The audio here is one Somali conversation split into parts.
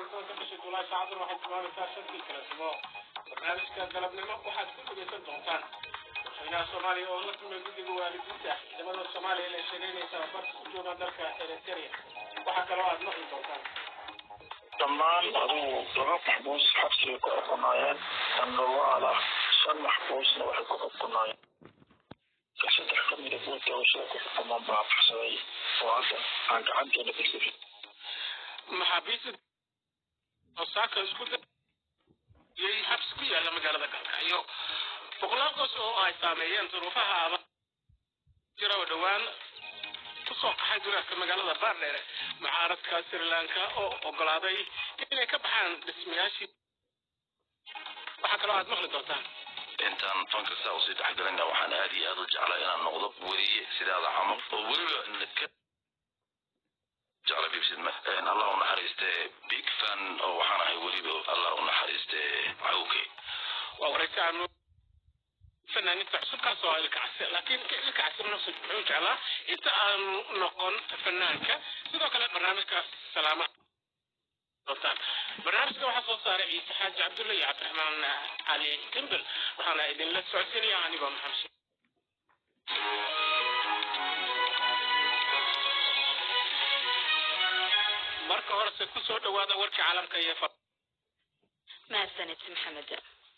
tobanka bisha julaay saacaddan waxay tilmaamaysaa shantii kala sumo barnaamijka galabnimo waxaad ku dhegaysan doontaan madaxweynaha soomaaliya oo la kulmay guddiga waalidiinta ciidamada soomaaliya ee sheegaynaysa barka ku jooga dalka eritrea waxaa kaloo aad maqli doontaan dhammaan adigu laba maxbuus xabsiga ku xukunaayeen sandawaala shan maxbuusna waxay ku xukunaayeen saddex kamida kuwa doorashada ku xukumaan baa baxsaday oo hadda aan gacanteena ka jirin maxaabiista osaaka isku dayay xabsi ku yaala magaalada galkacyo boqolaal qoys oo ay saameeyeen duruufaha aba jira oo dhowaan kusoo qaxay dureerka magaalada baardheere mucaaradka sri lanka oo ogolaaday inay ka baxaan dhismayaashii waxaa kaloo aad maqli doontaan intaan fanka saa usii dhexgalina waxaan aad iyo aad u jeclaa inaan noqdo weriye sidaada camal oo weliba ka jecla bibsidma allah u naxariiste big fan oo waxaan ahay weliba allah u naxariiste cawke waa waraysi aanu fanaaniinta cusubkaas oo ilkacsi laakiin ilkacsi nafsi wuxuu jeclaa inta aanu noqon fanaanka sidoo kale barnaamijka salaama doontaan barnaamijka waxaa soo saaray ciise xaaji cabdulle iyo cabdiraxmaan cali dimbel waxaana idinla socodsiinaya anigoo maxamed marka horese kusoo dhawaada warkii caalamka iyo mahadsanid maxamed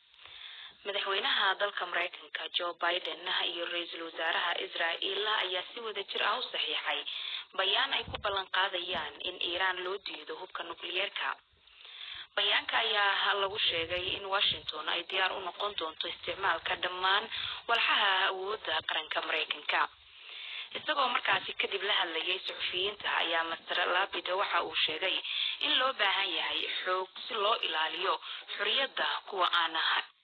madaxweynaha dalka maraykanka joe biden iyo ra-iisul wasaaraha israa'iil ayaa si wada jir ah u saxiixay bayaan ay ku ballan qaadayaan in iiraan loo diido hubka nukliyeerka bayaanka ayaa lagu sheegay in washington ay diyaar u noqon doonto isticmaalka dhammaan walxaha awoodda qaranka maraykanka isagoo markaasi kadib la hadlayay suxufiyiinta ayaa master labida waxa uu sheegay in loo baahan yahay xoog si loo ilaaliyo xoriyadda kuwa aan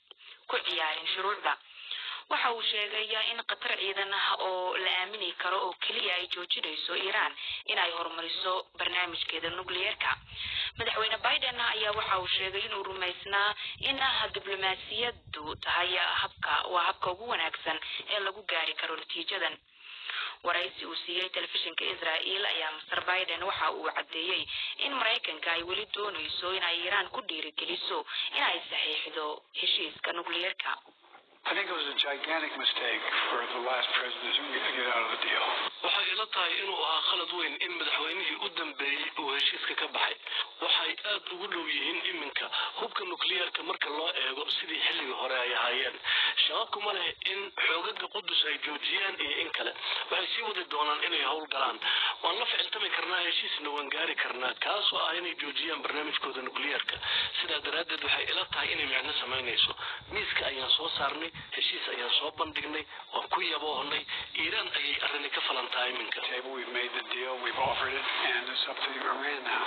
ku ciyaarin shuruucda waxa uu sheegaya in qatar ciidan ah oo la aamini karo oo keliya ay joojinayso iiraan inay horumariso barnaamijkeeda nukliyeerka madaxweyne biden ayaa waxa uu sheegay inuu rumaysnaa in diblomaasiyadu tahay habka waa habka ugu wanaagsan ee lagu gaari karo natiijadan waraysi uu siiyey telefishinka israa'iil ayaa master biden waxa uu caddeeyey in maraykanka ay weli doonayso inay iiraan ku dhiirigeliso inay saxiixdo heshiiska nukliyeerka I think it was a gigantic mistake for the last president to get out of the deal. waxay ila tahay inuu ahaa khalad weyn in madaxweynihii u dambeeyey uu heshiiska ka baxay waxay aad ugu dhow yihiin iminka hubka nukliyeerka marka loo eego sidii xilligii hore ay ahaayeen shaqo kuma leh in xoogaga qudus ay joojiyaan iyo in kale waxay sii wadi doonaan inay howl galaan waan la ficiltami karnaa heshiisna waan gaari karnaa kaasoo ah inay joojiyaan barnaamijkooda nukliyeerka sidaa daraaddeed waxay ila tahay inay micno samaynayso miiska ayaan soo saarnay heshiis ayaan soo bandhignay waan ku yaboohnay iiraan ayay arrini ka falan tahay iminka Table, we've made the deal, we've offered it, and it's up to Iran now.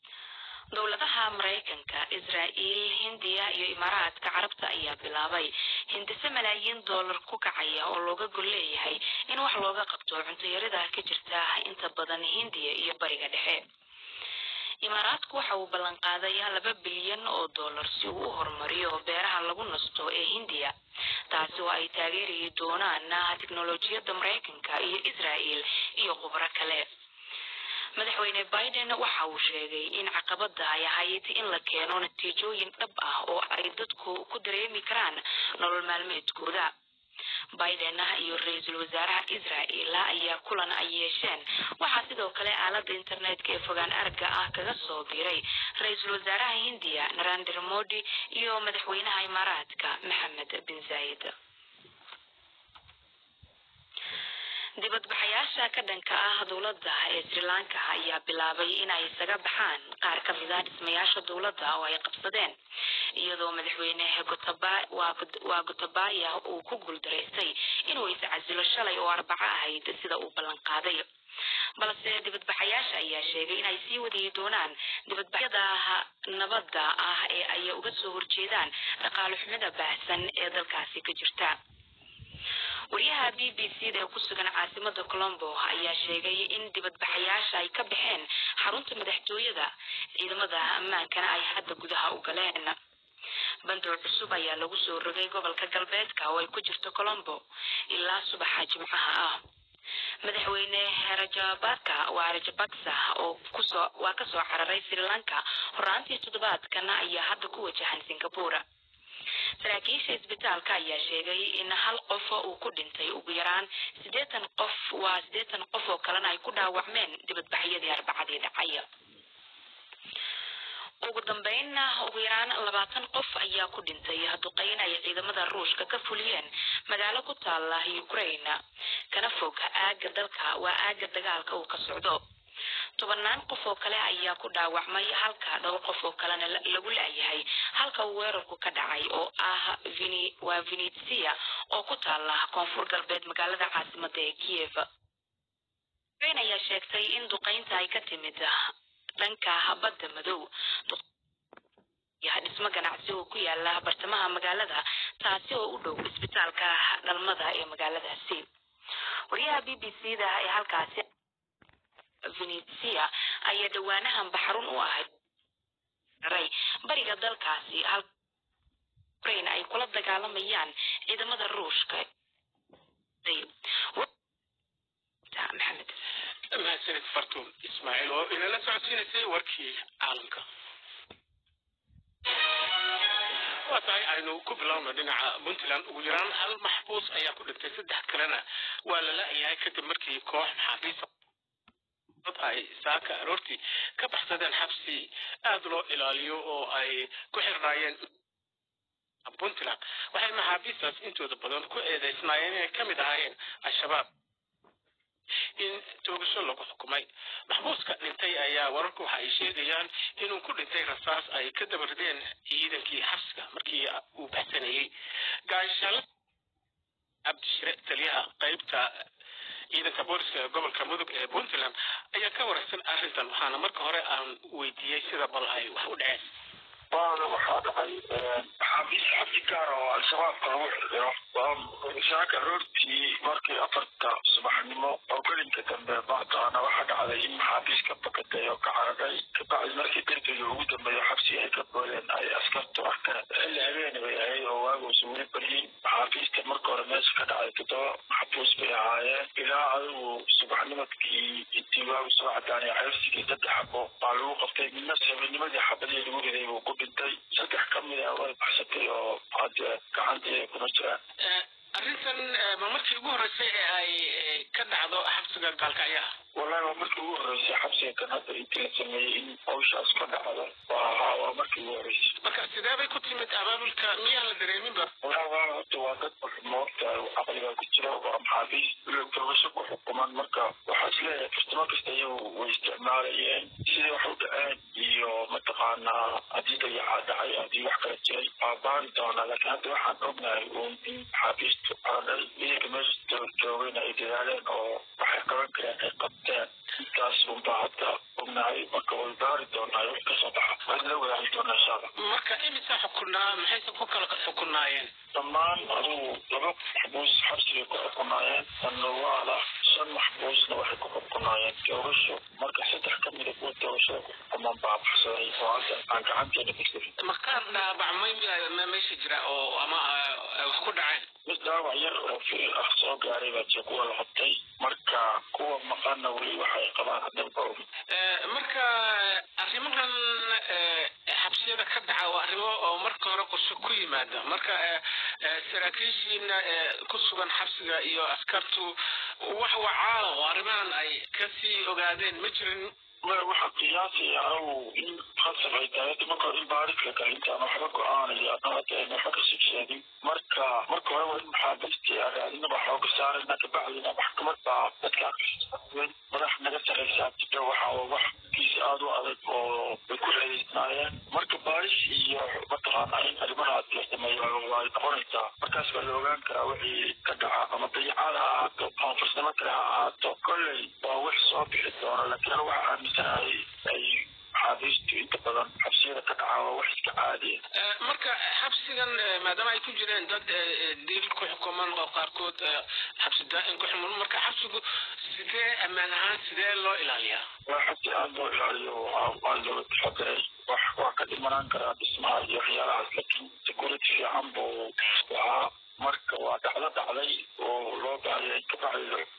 dowladaha maraykanka israa'iil hindiya iyo imaaraadka carabta ayaa bilaabay hindise malaayiin dollar ku kacaya oo looga gol leeyahay in wax looga qabto cuntayarida ka jirta inta badan hindiya iyo bariga dhexe imaaraadku waxa uu ballan qaadayaa laba bilyan oo dollar si uu u horumariyo beeraha lagu nasto ee hindiya taasi oo ay taageeri doonaan tiknolojiyadda maraykanka iyo israa'iil iyo khubro kale madaxweyne biden waxa uu sheegay in caqabada ay ahayd in la keeno natiijooyin dhab ah oo ay dadku ku dareemi karaan nolol maalmeedkooda biden iyo ra-iisul wasaaraha israa'iil ayaa kulan ay yeesheen waxaa sidoo kale aalada internetka ee fogaan aragga ah kaga soo biiray ra-iisul wasaaraha hindiya narendra modi iyo madaxweynaha imaaraadka maxamed bin zaid dibadbaxayaasha ka dhanka ah dowladda ee sri lanka ayaa bilaabay inay isaga baxaan qaar ka mid ah dhismayaasha dowladda oo ay qabsadeen iyadoo madaxweyne Gotabaya waa Gotabaya uu ku guuldaraystay inuu iscasilo shalay oo arbaco ahayd sida uu ballan qaaday balse dibadbaxayaasha ayaa sheegay inay sii wadi doonaan dibadbaxyada nabadda ah ee ay uga soo horjeedaan dhaqaale xumida baahsan ee dalkaasi ka jirta wariyaha b b c da ee ku sugan caasimada colombo ayaa sheegay in dibadbaxayaasha ay ka baxeen xarunta madaxtooyada ciidamada ammaankana ay hadda gudaha u galeen bandow cusub ayaa lagu soo rogay gobolka galbeedka oo ay ku jirto colombo ilaa subaxa jimcaha ah madaxweyne rajabaka waa rajabaksa oo kusoo waa kasoo cararay sri lanka horaantii toddobaadkan ayaa hadda ku wajahan singapore saraakiisha isbitaalka ayaa sheegay in hal qof uu ku dhintay ugu yaraan siddeetan qof waa siddeetan qof oo kalena ay ku dhaawacmeen dibadbaxyadii arbacadii dhacay ugu dambeynna ugu yaraan labaatan qof ayaa ku dhintay duqeyn ay ciidamada ruushka ka fuliyeen magaalo ku taala ukraine kana fog aaga dalka waa aaga dagaalka uu ka socdo tobanaan qof oo kale ayaa ku dhaawacmay halka dhowr qof oo kalena lagu laayahay halka uu weerarku ka dhacay oo ah vini waa venitsia oo ku taala koonfur galbeed magaalada caasimada ee kiev ukraine ayaa sheegtay in duqeynta ay ka timid dhanka badda madow dhismo ganacsi oo ku yaala bartamaha magaalada taasi oo u dhow isbitaalka dhalmada ee magaaladaasi wariyaha b b c da ee halkaasi venitsia ayaa dhawaanahan baxrun u ahayd ray bariga dalkaasi hal ukraine ay kula dagaalamayaan ciidamada ruushka maxamed mahadsanid fartuun ismaaciil oo inala socodsiinaysay warkii caalamka waa tahay aynu ku bilowno dhinaca puntland ugu yaraan hal maxbuus ayaa ku dhintay saddex kalena waa la la-yahay kadib markii koox maxaabiista dad ay saaka aroortii ka baxsadeen xabsi aada loo ilaaliyo oo ay ku xirnaayeen puntland waxay maxaabiistaas intooda badan ku eedeysnaayeen inay ka mid ahaayeen al-shabaab in toogasho lagu xukumay maxbuuska dhintay ayaa wararku waxa ay sheegayaan inuu ku dhintay rasaas ay ka dabarideen ciidankii xabsiga markii uu baxsanayey gaashaale cabdishire taliyaha qaybta ciidanka booliska ee gobolka mudug ee puntland ayaa ka waraysan arrintan waxaana marka hore aan weydiiyey sida bal ay wax u dhaceen waana waxaa dhacay maxaabiis xabsi gaar oo al-shabaabka lagu xirxiro waa saaka aroortii markii afarta subaxnimo oo gelinka dambe bacdaana waxaa dhacday in maxaabiis ka bakatay oo ka cararay kabacdi markii derbiga ugu dambeeya xabsi ay ka booleen ay askartu arkeen xilli habeeni bay ahayd oo waaguusa weli baryin maxaabiista marka hore meesha ka dhacday toddoba maxbuus bay ahaayeen ilaa adigu subaxnimadkii intii waagu soo cadaanay xeersigii saddex xabo baa lagu qabtay midna habenimadii xabadii lagu riday buu ku dhintay saddex ka mid a way baxsatay oo hadde gacantii kuma jiraan arrintan ma markii ugu horreysay ee ay ka dhacdo xabsiga gaalkacyaha wallahi waa markii ugu horreysay xabsiga kan hadda intii la sameeyey in hawshaas ka dhacdo waa waa markii ugu horreysay marka sidee bay ku timid abaabulka miyaan la dareeminba wallahi waa horta waa dad moogta caqliga ku jira waa maxaabiis toogasho ku xukuman marka waxaa isleeyahay kastamo kasta iyagu way isticmaalayeen sidii wax u dhaceen iyo mataqaanaa haddii dayacaa dhacay haddii wax kala jiray waa baari doonaa laakiin hadda waxaan ognahay uun in maxaabiistu caraday iyaga meesha joogayna ay dadaaleen oo waxay qaban kareen ay qabteen intaas unbaa hadda ognahay marka way baari doonaa wax kasoo baxa waan la wadaagi doonaa insha allah marka imisa xukunaa maxayse ku kala xukunaayeen dhammaan adigu laba maxbuus xabsigay ku xukunaayeen sanwaala shan maxbuusna waxay ku xukunaayeen toogasho marka saddex ka mida kuwa toogashada ku xukuman baa baxsaday oo hadda aan gacanteena ka markaan dhaabacmay ma meesha jira oo ama wax ku dhaceen mid dhaawac yar oo fiil ah soo gaaray baa jira kuwa la qabtay marka kuwa maqanna weli waxay qabaan hadaba og marka arrimahan xabsiyada ka dhaca waa arrimo oo marka hore qorshe ku yimaada marka saraakiishiina ku sugan xabsiga iyo askartu wax wacaala oo arrimahan ay kasii ogaadeen ma jirin waxa qiyaasaya anagu in khasab ay tahay hadda marka hore in baarika kale intaan waxba go-aanaya anaa hadda ayna waxba kasii sheegin marka marka hore waa in maxaabiistii araadinaba xooga saarayna kabacdina maxkamad baa dadka madax naga saraysaa jira waxa wax kiisi aada u adag oo ay ku xeedeysnaayeen marka baaris iyo mataqaana in arrimahaas la sameeyo way noqonaysaa markaas baa la ogaan karaa wixii ka dhaca ama dayacaad ha ahaato ama farsamo kale ha ahaato kolley waa wax soo bixi doona laakiin anigu waxaa aaminsanahay ay maxaabiistu inta badan xabsiyada ka dhaca waa wax iska caadiya marka xabsigan maadaama ay ku jireen dad dil ku xukuman oo qaarkood xabsi daa'im ku xukuman marka xabsigu sidee ammaan ahaan sidee loo ilaaliyaa waa xabsi aada loo ilaaliyo waa looga taxadiray wax waa ka dhimanaan karaa dhismaha iyo waxyaalahaas laakiin security fiican buu lahaa marka waa dhacdo dhacday oo loo baahayay kabacdi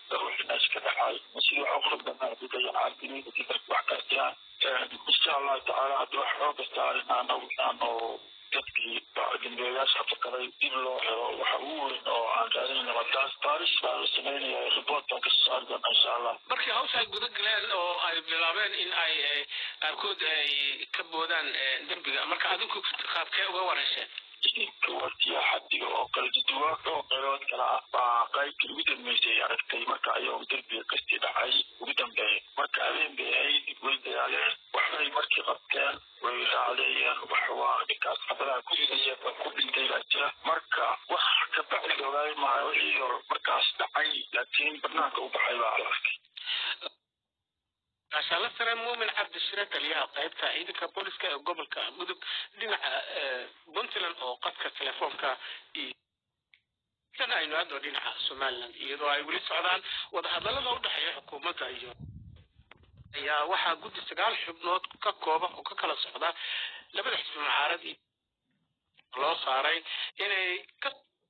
meesha ka dhaxay sidii wax u khaldamay haddii dayacaan dunida haddii dadku wax kastaan insha allahu tacaala haddii wax xooga saarin aanu aanu dadkii dambeeyaasha fakaray dib loo helo waxa ugu weyn oo aan raadinayna waa taas baaris baa la sameynaya report baan kasoo saari doona insha allah markii hawsha ay guda galeen oo ay bilaabeen in ay qaarkood ay ka boodaan derbiga marka adinku qaabkee uga wareesheen wartiya xadiga oo kala duduwaa oo qeybood kala ah baa qaybkii ugu dambeysay aragtay marka ayuu derbiga kastii dhacay ugu dambeeyay marka habeen bay ahayd way dagaaleen waxbay markii qabteen way raacdeeyeen wax waa ninkaas xabadaha ku ridaya ba ku dhintay baa jira marka wax ka bacdi ogaay maayo wixii markaas dhacay laakiin banaanka u baxay baa la arkay gaashaale sare muumin cabdishire taliyaha qaybta ciidanka booliska ee gobolka mudug dhinaca puntland oo qadka telefoonka iyo tan aynu aadno dhinaca somaliland iyadoo ay weli socdaan wadahadalada u dhexeeya xukuumadda iyo ayaa waxaa guddi sagaal xubnood ka kooba oo ka kala socda labada xisbi mucaarad loo saaray inay ka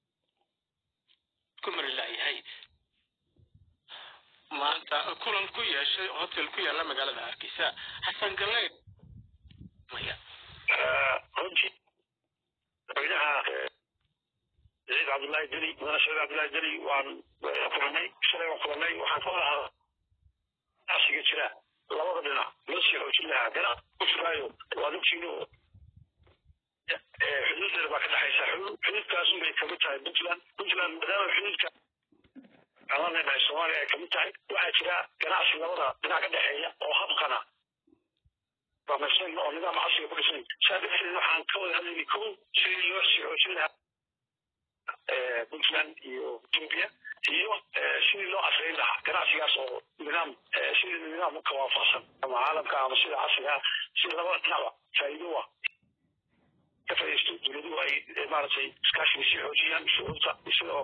ku mari laayahay maanta kulan ku yeeshay hotel ku yaala magaalada hargeysa xasan galleyd maya runtii madaxweynaha saciid cabdullaahi deli mudane saciid cabdullaahi deli waan kulanay shalay waan kulanay waxaan ka wada hadal asiga jira labada dhinac loo sii xoojin lahaa ganacsi ku furaayo waad ogtiino xuduud dheer baa ka dhexaysa xuduudkaasun bay kamid tahay puntland puntland maadaama xuduudka aan leenahay soomaaliya ay kamid tahay waxaa jira ganacsi labada dhinac ka dhexeeya oo habqana ramaysan oo nidaam casriga ku dhisan saa darteed waxaan ka wada hadlaynay kow sidii loo sii xoojin lahaa puntland iyo ethiopia iyo sidii loo casrayn lahaa ganacsigaas oo nidaam sidii nidaam ka waafaqsan ama caalamka ama sida casriga si labada dhinacba faa'iido ah ka faa'iidaysto dowladuhu ay maaragtay iskaashiga sii xoojiyaan shucuurta sidoo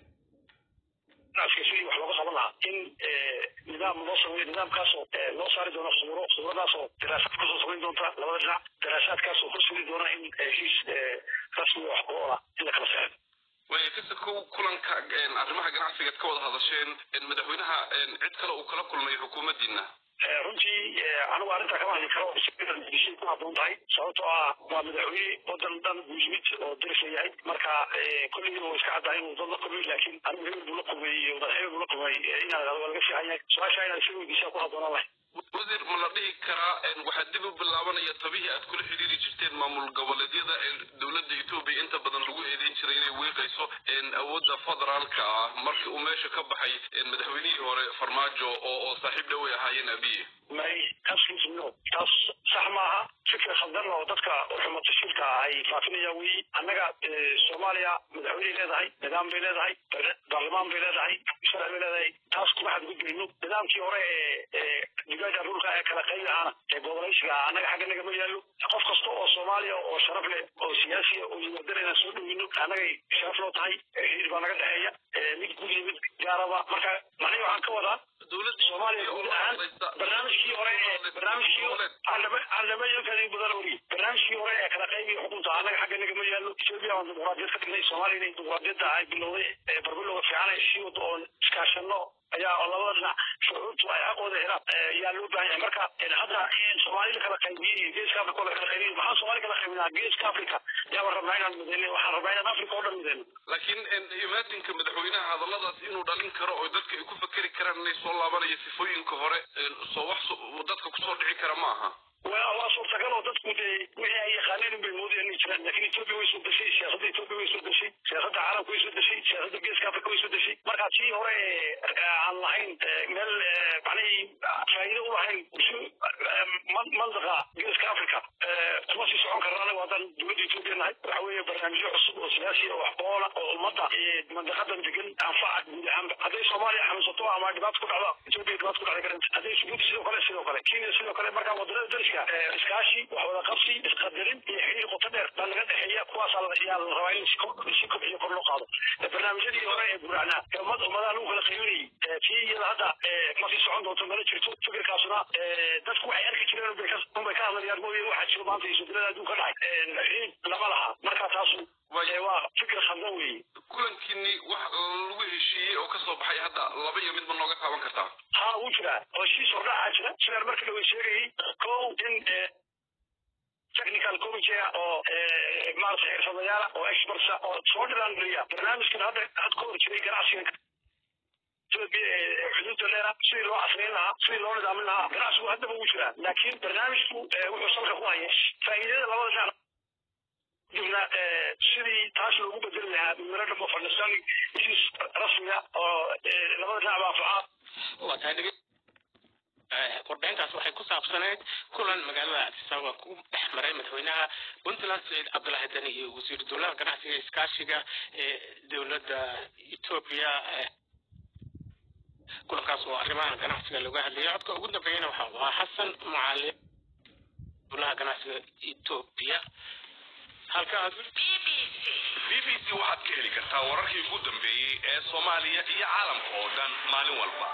ganacsiga sidii wax looga qaban lahaa in nidaam loo sameeyo nidaamkaasoo loo saari doono khuburo khuburadaasoo daraasaad kusoo samayn doonta labada dhinac daraasaadkaasoo horseedi doona in heshiis rasmi wax ku ola in la kala saxo way kasa kow kulanka arrimaha ganacsigaad ka wada hadasheen madaxweynaha cid kale uu kala kulmay xukuumaddiina runtii anigu arrintaa kama hadli karo dishay ku habboon tahay sababtoo ah waa madaxweyne wadan dhan buu yimid oo darisa yahay marka kolligiiba waa iska caddahay inuu dad la kulmay laakiin anigu hebel buu la kulmay iyo madaxweyne buu la kulmay inaan waa laga fiican yahay su-aasha inaad isaga weydiisaa ku habboonaan lahay wasiir ma la dhihi karaa waxaa dib u bilaabanaya tabihii aad kula xidhiiri jirteen maamul goboleedyada dowladda etoobiya inta badan lagu eedeyn jiray inay wiiqayso awoodda federaalka ah markii uu meesha ka baxay madaxweynihii hore farmaajo oo oo saaxiib dhaway ahaayeen abiye may taas no taas sax maaha fikir khaldan oo dadka xuma tashiilka ay faafinayaan weyi annaga soomaaliya madaxweyney leedahay nidaam bay leedahay baarlamaan bay leedahay sharci bay leedahay taas kuma xadgudbayno nidaamkii hore ee digaada dhulka ee kala qaydahana ee gobolaysiga annaga xagga nagama yaallo qof kasta oo soomaaliya oo sharaf leh oo siyaasiya oo yimaadana inaan soo dhoweyno annagay sharaf loo tahay xiriir baa naga dhexeeya mid guud iyo mid gaaraba marka macnihi waxaan ka wadaa dowladda soomaaliya guud ahaan barnaamijkii hore ee barnaamijkii candhama iyo kadii badan ori barnaamijkii hore ee kala qaybiga xukunta annaga xagga nagama yaallo etoobiya waan dimuqraadiyad ka dhignay soomaaliya inay dimuqraadiyadda ay bilowday ee barbilowga fiican ay sii wado oon iskaashano ayaa oo labada dhinac shucuurtu ay aqooda helaan yaa loo baahan yahay marka hadda soomaalida kala qaybiyey iyo geeska africa oo la kala qaybiyey maxaa soomaali kala qaybinaa geeska africa yaaba rabnaa inaan mideyno waxaan rabnaa inaan africa oo dhan mideyno laakiin imaatinka madaxweynaha hadalladaas inuu dhalin karo oo dadka ay ku fakeri karaan inay soo laabanayo sifooyinka hore soo wax dadka kusoo dhici kara ma aha waa suurtagal oo dadku dee wixii ay yaqaaneen unbay moodayaan inay jiraan laakiin etoobiya way soo deshay siyaasadda etoobiya way soo deshay siyaasadda caalamka way soo deshay siyaasadda geeska africa way soo deshay marka tii hore aan lahayn meel macnihii faa'iido u lahayn mandaqa geeska africa kuma sii socon karna anagu haddaan dowladda etoobiya nahay waxa weeye barnaamijyo cusub oo siyaasi oo wax boola oo ummadda mandaqadan degan anfaca guud ahaanba hadday soomaaliya xanuunsato ama dhibaato ku dhacdo etoobiya dhibaato ku dhacda karanta hadday subuuti sidoo kale sidoo kale kenya sidoo kale marka waddanada dariska iskaashi wax wada qabsi isqadarin iyo xiriir qoto dheer baa naga dhexeeya kuwaas yaa la rabaa in si kobciyo kor loo qaado barnaamijyadii hore ee buracnaa ee ummad ummadaha lagu kala qaybinayay tii iyada hadda ma sii socon doonto mana jirto fikirkaasuna dadku waxay arki jireen unbay ka hadlayaan mooye waxaa jiro maanta isbedelada adduun ka dhacay ciid lama laha marka taasu waa fikir khaldan weeye kulankiini wax lagu heshiiyey oo kasoo baxay hadda laba iyo midba nooga taaban kartaa ha wuu jiraa heshiis hordhacaa jira sidaan markii lawa sheegayay kow in technical committee oo maarata xirfadayaala oo expertsa oo soo dhiraangeliya barnaamijkan hadda had ka hor jiray ganacsiga xuduudda leera sidii loo casrayn lahaa sidii loo nidaamin lahaa ganacsigu haddaba wuu jiraa laakiin barnaamijku wuxuu salka ku haya faa'iidada labada dhinac dibna sidii taas loogu bedeli lahaa memorandum of understanding heshiis rasmiga oo labada dhinac baafaca waa tahay dhege warbixintaas waxay ku saabsaneyd kulan magaalada addis ababa ku dhex maray madaxweynaha puntland saciid cabdulahi dani iyo wasiir dowlaha ganacsiga iskaashiga ee dowladda etoobiya kulankaas oo arrimaha ganacsiga looga hadlayay codka ugu dambeeyana waxa uu ahaa xasan mucaalim dowlaha ganacsiga etoobiya halkaas b b c waxaad ka heli kartaa wararkii ugu dambeeyey ee soomaaliya iyo caalamka oo dhan maalin walba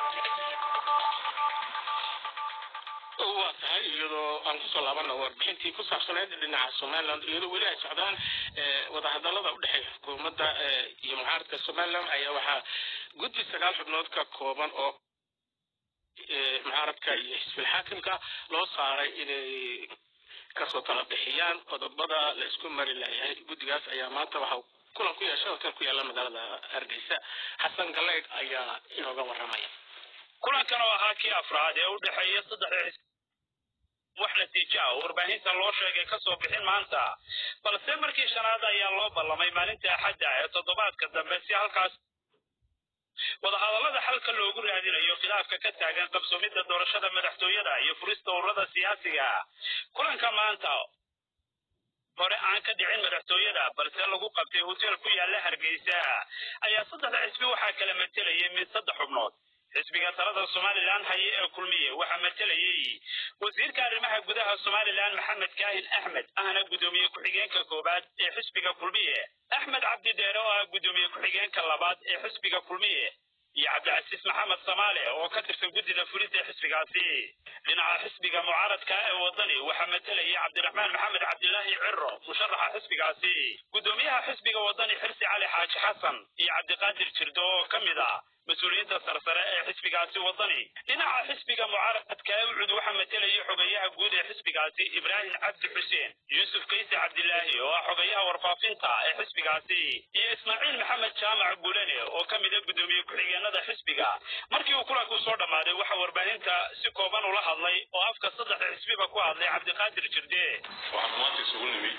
waa tahay iyadoo aan kusoo laabana warbixintii ku saabsaneyd dhinaca somaliland iyadoo weli ay socdaan wadahadalada udhexeeya xukuumadda iyo mucaaradka somaliland ayaa waxaa guddi sagaal xubnood ka kooban oo mucaaradka iyo xisbil xaakimka loo saaray inay kasoo tala bixiyaan qodobada la isku mari layahay guddigaas ayaa maanta waxa kulan ku yeeshay hotel ku yaala magaalada hargeysa xasan galeyd ayaa inooga waramaya kulankan oo ahaa kii afraad ee u dhexeeya saddexda xisbi wax natiijo ah oo warbaahinta loo sheegay kasoo bixin maanta balse markii shanaad ayaa loo ballamay maalinta axadda ee toddobaadka dambe si halkaas wadahadallada xalka loogu raadinayo khilaafka ka taagan qabsoomidda doorashada madaxtooyada iyo furista ururada siyaasiga kulanka maanta hore aan ka dhicin madaxtooyada balse lagu qabtay hotel ku yaala hargeysa ayaa saddexda xisbi waxaa kala matelayay mid saddex xubnood xisbiga talada somalilan haye ee kulmiye waxaa matelayey wasiirka arrimaha gudaha somalilan maxamed kaahin axmed ahna guddoomiye ku-xigeenka koowaad ee xisbiga kulmiye axmed cabdi dheere oo ah guddoomiye ku-xigeenka labaad ee xisbiga kulmiye iyo cabdicasiis maxamed samaale oo ka tirsan guddida fulinta ee xisbigaasi dhinaca xisbiga mucaaradka ee wadani waxaa matalayay cabdiraxmaan maxamed cabdilaahi ciro musharaxa xisbigaasi guddoomiyaha xisbiga wadani xirsi cali xaaji xasan iyo cabdiqaadir jirdo oo ka mid ah mas-uuliyiinta sarsare ee xisbigaasi wadani dhinaca xisbiga mucaaradka ee ucud waxaa matalayay xogeyaha guud ee xisbigaasi ibraahim cabdi xuseen yuusuf kayse cabdilaahi oo ah xogeyaha warfaafinta ee xisbigaasi iyo ismaaciil maxamed jaamac gulane oo ka mida guddoomiye ku-xigeenada xisbiga markii uu kulanku soo dhammaaday waxaa warbaahinta si kooban ula hadlay oo afka saddexda xisbiba ku hadlay cabdiqaadir jirde waxaan maanta isugu nimid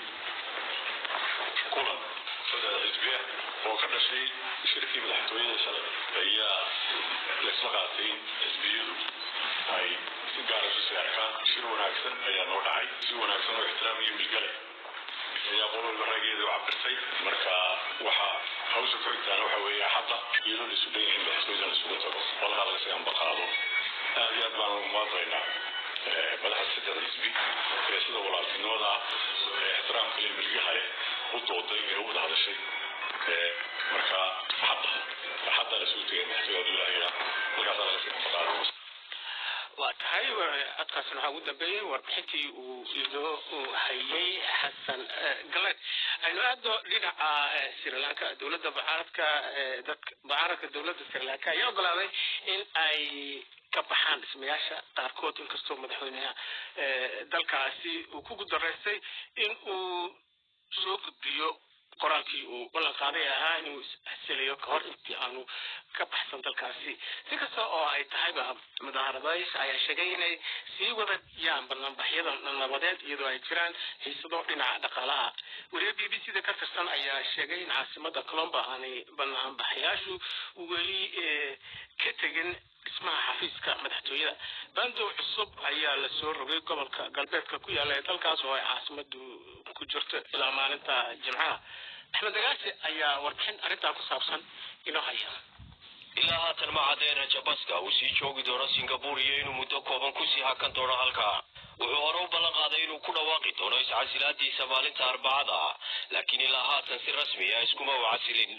kulan saddex xisbiya oo ka dhashay shirkii madaxtooyada shalay ayaa laysla qaatay in xisbiyadu ay si gaara isu seexkaan shir wanaagsan ayaa noo dhacay si wanaagsan oo ixtiraam iyo milgale ayaa qolwalba raggeeda u cabirtay marka waxaa hawsha ku xigtaana waxa weeye xaqa iyadoo la isu dhan yahin madaxtooyada la isugu tago qolaha laga sii ambaqaado aad iyo aad baan ugu maadaynaa madaxda saddex xisbi ee sida walaaltinimada ee ixtiraamka iyo milgaha leh u dooday ee u wada hadashay marka xaqa xaqa la isugu tegay madaxtooyada ilaahiya halkaasaa laga sii ambaqaado waa tahay codkaasna waxaa ugu dambeeyey warbixintii uu idoo hayay xasan galed aynu aado dhinaca sri lanka dowladda mucaaradka dadka mucaaradka dowladda sri lanka ayaa ogolaaday in ay ka baxaan dhismayaasha qaarkood inkastoo madaxweynaha dalkaasi uu ku gudaraystay in uu soo gudbiyo qoraalkii uu ballan qaaday ahaa inuu isxasilayo kahor intii aanu ka baxsan dalkaasi si kasta oo ay tahayba mudaharadayaasha ayaa sheegay inay sii wadayaan banaanbaxyada nabadeed iyadoo ay jiraan xiisado dhinaca dhaqaalaha weliba b b c da ka tirsan ayaa sheegay in caasimada colombo aanay banaanbaxayaashu weli ka tegin dhismaha xafiiska madaxtooyada bandow cusub ayaa lasoo rogay gobolka galbeedka ku yaala ee dalkaas oo ay caasimadu ku jirto ilaa maalinta jimcaha axmed dagaasi ayaa warbixin arrintaa ku saabsan inoo haya ilaa haatan ma caddeena jabaska uu sii joogi doono singapore iyo inuu muddo kooban kusii hakan doono halkaa wuxuu hore u ballan qaaday inuu ku dhawaaqi doono iscasilaadiisa maalinta arbacada laakiin ilaa haatan si rasmi ah iskuma u casilin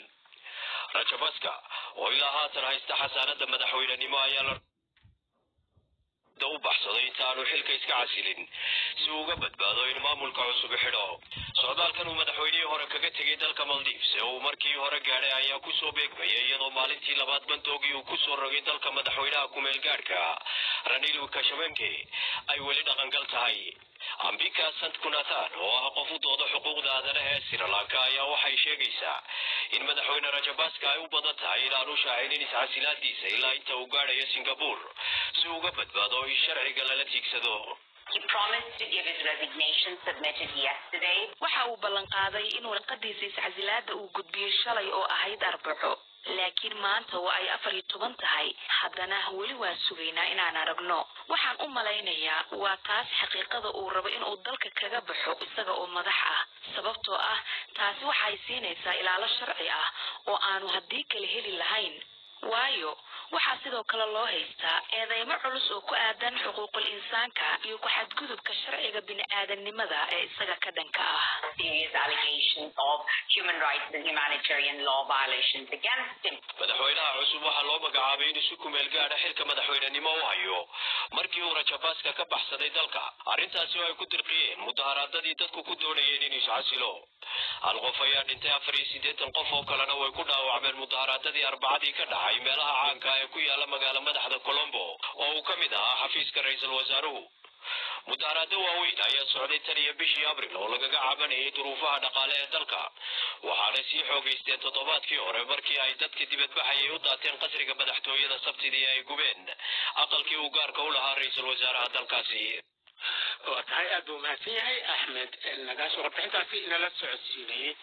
rajabaska oo ilaa haatan haysta xasaanada madaxweynenimo ayaa la dibadda u baxsado inta aanu xilka iska casilin si uu uga badbaado in maamulka cusub xidho socdaalkan uu madaxweynihii hore kaga tegay dalka maldives ee uu markii hore gaadhay ayaa kusoo beegmaya iyadoo maalintii labaad bandoogii uu kusoo rogay dalka madaxweynaha kumeel gaadhka ranil kashabenke ay weli dhaqangal tahay ambika sant kunathan oo ah qof u dooda xuquuqda aadanaha ee sri lanka ayaa waxay sheegaysaa in madaxweyne rajabaska ay u badan tahay inaanu shaacinin iscasilaadiisa ilaa inta uu gaadhayo singapore si uu uga badbaado in sharciga lala tiigsado He promised to give his resignation submitted yesterday. waxa uu ballan qaaday in warqadiisa iscasilaada uu gudbiyey shalay oo ahayd arbaco laakiin maanta oo ay afar iyo toban tahay haddana weli waan sugaynaa inaan aragno waxaan u malaynayaa waa taas xaqiiqada uu rabo inuu dalka kaga baxo isaga oo madax ah sababtoo ah taasi waxay siinaysaa ilaalo sharci ah oo aanu haddii kale heli lahayn waayo waxaa sidoo kale loo haystaa eedeymo culus oo ku aadan xuquuqul insaanka iyo ku-xadgudubka sharciga bini-aadamnimada ee isaga ka dhanka ah Serious allegations of human rights and humanitarian law violations against him. madaxweynaha cusub waxaa loo magacaabay inuu si kumeel gaadha xilka madaxweynenimo u hayo markii uu rajabaska ka baxsaday dalka arrintaasi oo ay ku dirqiyeen mudaharaadadii dadku ku doonayeen inuu iscasilo hal qof ayaa dhintay afar iyo siddeetan qof oo kalena way ku dhaawacmeen mudaharaadadii arbacadii ka dhacay meelaha caanka ee ku yaala magaala madaxda colombo oo uu ka mid ahaa xafiiska ra-iisul wasaaruhu mudaharaado waaweyn ayaa socday tan iyo bishii abril oo lagaga cabanayay duruufaha dhaqaale ee dalka waxaana sii xoogaysteen toddobaadkii hore markii ay dadka dibadbaxayay u daateen qasriga madaxtooyada sabtidii ay gubeen aqalkii uu gaarka u lahaa ra-iisul wasaaraha dalkaasi waa tahay aad buu mahadsan yahay axmed nagaas warbixintaasi inala socodsiinayay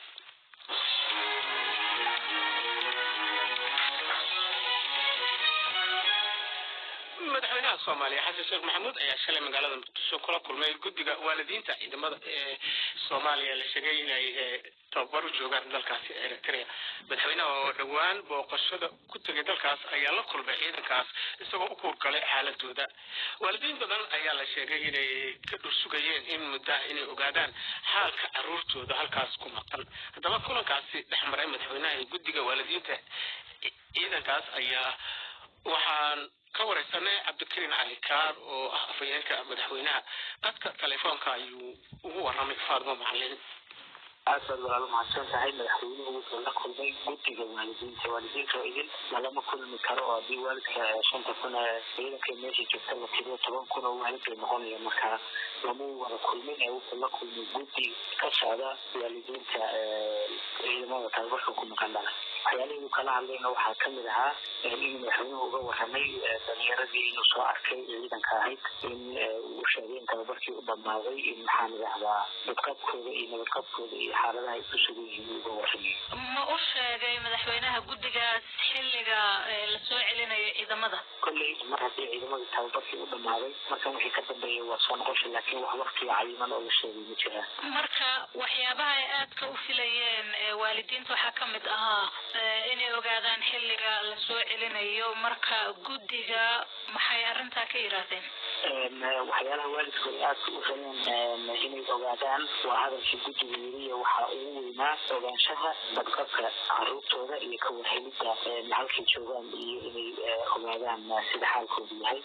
madaxweynaha soomaaliya xasan sheekh maxamuud ayaa shalay magaalada muqdisho kula kulmay guddiga waalidiinta ciidamada ee soomaaliya la sheegay inay tababar u joogaan dalkaasi eritrea madaxweynaha oo dhowaan booqashada ku tegay dalkaas ayaa la kulmay ciidankaas isagoo u kuurgalay xaaladooda waalidiin badan ayaa la sheegay inay ka dhursugayeen in muddaha inay ogaadaan xaalka caruurtooda halkaas ku maqan haddaba kulankaasi dhex maray madaxweynaha iyo guddiga waalidiinta ciidankaas ayaa waxaan ka wareysanay cabdikariin cali kaar oo ah afhayeenka madaxweynaha dadka telefoonka ayuu ugu waramay faadmo macalin aad baad walaalo mahadsan tahay madaxweynuhu wuxuu la kulmay guddiga waalidiinta waalidiinta oo idin lalama kulmi karo oo haddii waalidka shanta kun ee ciidanka meesha joogta la tiriyo toban kun oo waalid bay noqonaya markaa lama wada kulmin ee wuxuu la kulmay guddi ka socda waalidiinta ciidamada tababarka ku maqan dhala waxyaalihii uu kala hadlayna waxaa kamid ahaa in madaxweynuhu uga waramay dhalinyaradii inuu soo arkay ciidanka ahayd in uu sheegay in tababarkii u dhammaaday in maxaan idhahdaa badqabkooda iyo nabadqabkooda iyo xaaladaha ay ku sugan yihiin uga waramay ma u sheegay madaxweynaha guddigaas xilliga la soo celinayo ciidamada kolley mar haddii ciidamadii tababarkii u dhammaaday markan wixii ka dambeeya waa soo noqosha laakiin wax waqtiga cayiman oo la sheegay ma jiraan marka waxyaabaha ay aadka u filayeen waalidiinta waxaa ka mid ahaa inay ogaadaan xilliga la soo celinayo marka guddiga maxay arrintaa ka yidhaahdeen waxyaalaha waalidku ay aadka u rabeen inay ogaadaan waa hadalkii guddiga yiriya waxaa ugu weynaa ogaanshaha badqabka caruurtooda iyo ka warhelidda halkay joogaan iyo inay ogaadaan sida xaalkoodu yahay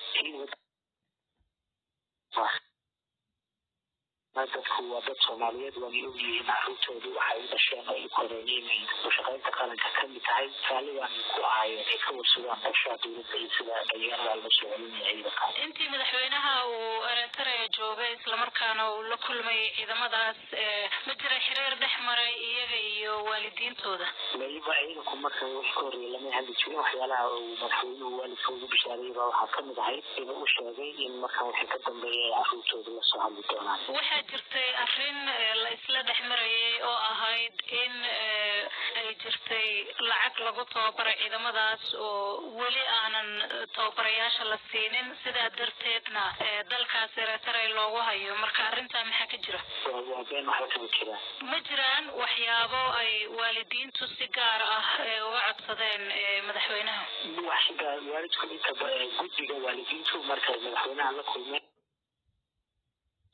dadku waa dad soomaaliyeed waana ogyihiin caruurtoodu waxay u dhasheen oo ay koreen inay ushaqaynta qaranka ka mid tahay raalligan ku ahaayeen ay ka warsugaan qorshaha dowladda iyo sida dhalinyarada la soo celinaya ciidanka intii madaxweynaha uu eritrea joogay islamarkaana uu la kulmay ciidamadaas ma jira xiriir dhex maray iyaga iyo waalidiintooda weliba ciidanku marka wax ka horreeya lama hadli jirin waxyaalaha uu madaxweynuhu waalidka ugu bishaareeyay baa waxaa kamid ahayd inuu u sheegay in markan wixii ka dambeeya ay caruurtooda la soo hadli doonaan waxaa jirtay arrin la isla dhex marayay oo ahayd in ay jirtay lacag lagu tababaray ciidamadaas oo weli aanan tababarayaasha la siinin sidaa darteedna dalkaas eritrea loogu hayo marka arrintaa maxaa ka jira waa been waxba kama jiraan ma jiraan waxyaabo ay waalidiintu si gaar ah uga codsadeen madaxweynaha wax si gaar waalidku inta guddiga waalidiintu markay madaxweynaha la kulmeen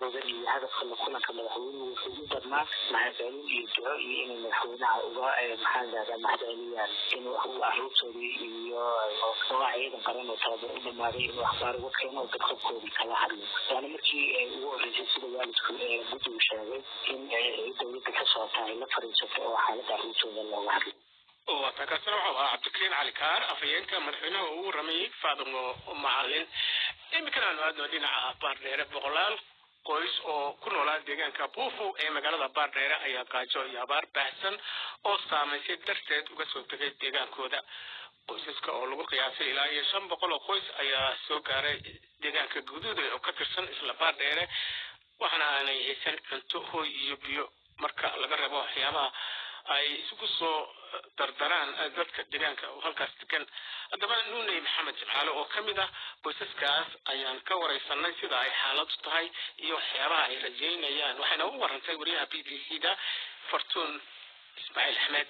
odan iyo hadafka la kulanka madaxweynuhu wuxuu u darnaa mahadcelin iyo duco iyo inay madaxweynaha uga maxaa lahahdaa mahadceliyaan inuu arruurtoodii iyo oo ciidan qaran oo tababar u dhamaaday inuu akhbaar uga keeno oo dadkabkoodii kala hadlo waana markii ugu horreysay sida waalidku guddigu sheegay in dowladda ka socota ay la fariisato oo xaaladda arruurtooda looga hadlo waata kaasina wuxuu ahaa cabdikariin cali kaar afhayeenka madaxweynaha ugu waramayey faadimo macalin iminkana aanu aadno dhinaca baardheere boqolaal qoys oo ku noolaa deegaanka buufo ee magaalada baardheere ayaa gaajo iyo abaar baahsan oo saamaysay darteed uga soo tegay deegaankooda qoysaska oo lagu qiyaasay ilaa iyo shan boqol oo qoys ayaa soo gaaray deegaanka guduuda oo ka tirsan isla baardheere waxaana aanay haysan cunto hooy iyo biyo marka laga reebo waxyaabaha ay isugu soo dardaraan dadka deegaanka oo halkaas degan haddaba nuuney maxamed jimcaale oo ka mid ah qoysaskaas ayaan ka wareysanay sida ay xaaladu tahay iyo waxyaabaha ay rajeynayaan waxayna u warantay wariyaha b b c da fartuun ismaaciil axmed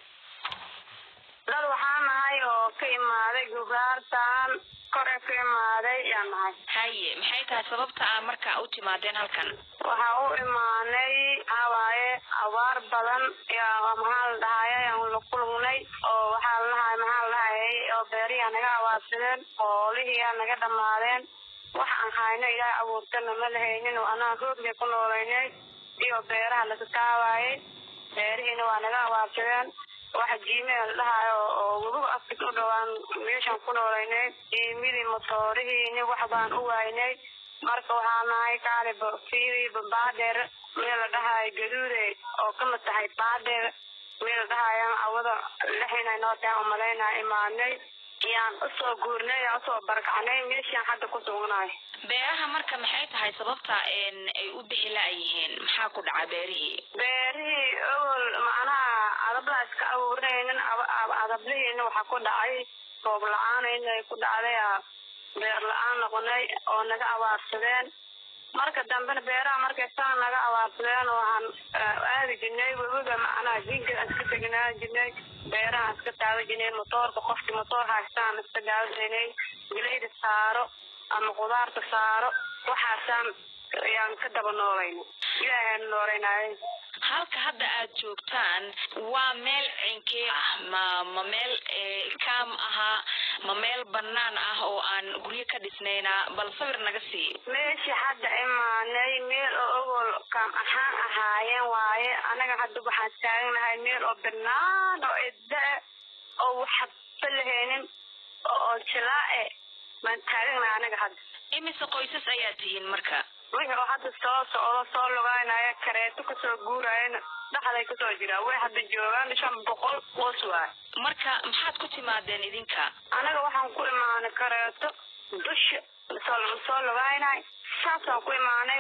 dad waxaa nahay oo ka imaaday gugaartan kore ka imaaday yaa nahay haye maxay tahay sababta aa marka u timaadeen halkan waxaa u imaanay waxawaaye abaar badan yaa maxaa la dhahaye aan la kulungnay oo waxaa la dhahay maxaa la dhahayay oo beeriyaa naga abaarsadeen oolihiyaa naga dhammaadeen wax aan hayno ilaahay abuurtana ma lahaynin oo anaa roogna ku noolaynay iyo beeraha laga kaawaayay beerihiina waa naga abaarsadeen waxa jiimea la dhahayo oo webiga afrika u dhawaan meeshaan ku noolaynay jiimidii motoorihiini wax baan u waaynay marka waxaa nahay kaali fiiri baadheer meel la dhahayo gaduude oo ka mid tahay baadheer meel la dhahayo awada lixinay noo tahay umalaynaa imaadnay yaan usoo guurnay yaan usoo barkacnay meeshaan hadda ku sugnahay beeraha marka maxay tahay sababta ay u bixi la-yihiin maxaa ku dhaca beerihii beerihii ogol macnaha adablaa iska abuurinaynin adablihiina waxaa ku dhacay roob la-aan inay ku dhacday beer la-aan noqonay oo naga abaarsadeen marka dambena beeraha markay saa naga abaarsadeen waxaan aadi jirnay webiga macnaha jinka iska tegnaan jirnay beeraha iska taagan jirnay motoorka qofkii motoor haystaan iska daawanay gelayda saaro ama qudaarta saaro waxaasaan ayaan ka daba noolayna ilaahaan noolaynaay halka hadda aad joogtaan waa meel cinkee ah ma ma meel kaam ahaa ma meel banaan ah oo aan guryo ka dhisnayna bal sawir naga sii meeshii hadda imaanay meel oo ogol kaam ahaan ahaayeen waaye anaga hadda waxaan taaganahay meel oo banaan oo cidda oo waxba lahaynin oo jilaae baan taaganahay anaga hadda imise qoysas ayaa tihiin marka wixii oo hadda soo socdo soo lugaynaya kareeto kasoo guurayana dhaxday kasoo jiraa way hadda joogaan shan boqol qoys waay marka maxaad ku timaadeen idinka anaga waxaan ku imaanay kareeto dusha soo soo lugaynay saasaan ku imaanay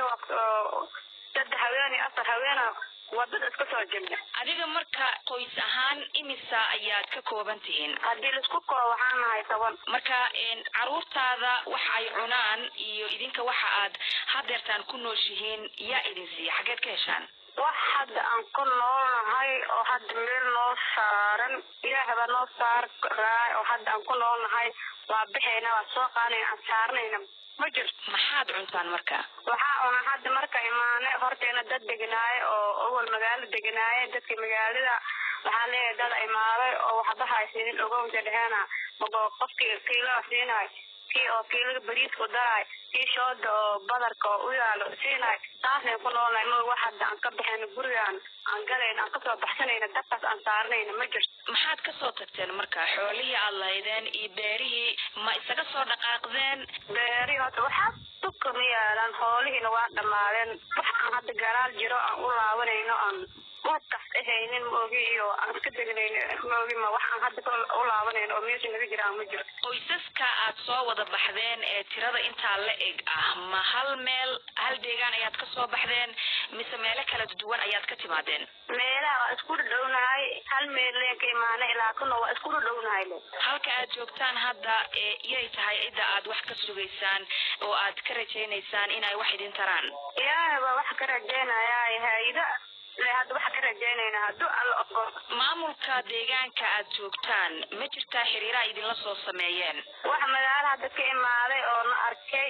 saddex haween iyo afar haweena wadada iska soo jirna adiga marka qoys ahaan imisa ayaad ka kooban tihiin haddii laisku koo waxaan nahay toban marka caruurtaada waxa ay cunaan iyo idinka waxa aad hadeertaan ku nooshihiin yaa idin siiya xageed ka heshaan wax hadda aan ku noolnahay oo hadda meel noo saaran ilaahay baa noo saar raay oo hadda aan ku noolnahay waa bixayna waa soo qaadayna aan saarnayna ma jirto maxaad cuntaan marka waxaa una hadda marka imaanay horteena dad deganaaye oo awal magaalo deganaaye dadka magaalada waxaa leeyahay dad imaaday oo waxba haysanin ogowda dheheena mabo qofkii kiilaa siinaay kii oo kiilaga bariiska u daraay kii shooda oo badarka oo u yaalo siinaay taasay ku noolnahay ma wax hadda aan ka baxayno gurigaan aan galayna aan kasoo baxsanayna dabkaas aan saarnayna ma jirto maxaad kasoo tagteen marka xoolihii aad lahaydeen iyo beerihii ma isaga soo dhaqaaqdeen beerihii horta waxaa dubka ma yaalaan hoolihiina waa dhammaadeen wax aan hadda garaal jiro aan u laabanayno aan wadkas ahaynin maogi iyo aan iska degnayno maogi ma wax aan hadda u laabanayno oo meesha naga jiraan ma jirto qoysaska aad soo wada baxdeen ee tirada intaa la eg ah ma hal meel hal deegaan ayaad ka soo baxdeen mise meelo kala duwan ayaad ka timaadeen meelaha waa isku dhadhownahay hal meel leen ka imaana ilaa kuna waa isku dhadhownahay le halka aad joogtaan hadda iyay tahay cidda aad wax ka sugaysaan oo aad ka rajaynaysaan inay wax idin taraan ilaahay baa wax ka rajaynayaa hayda hadda waxa ka rajaynayna hadduu alla ogo maamulka deegaanka aad joogtaan ma jirtaa xiriiraha idinla soo sameeyeen wax magaalo hadda ka imaaday oo na arkay oo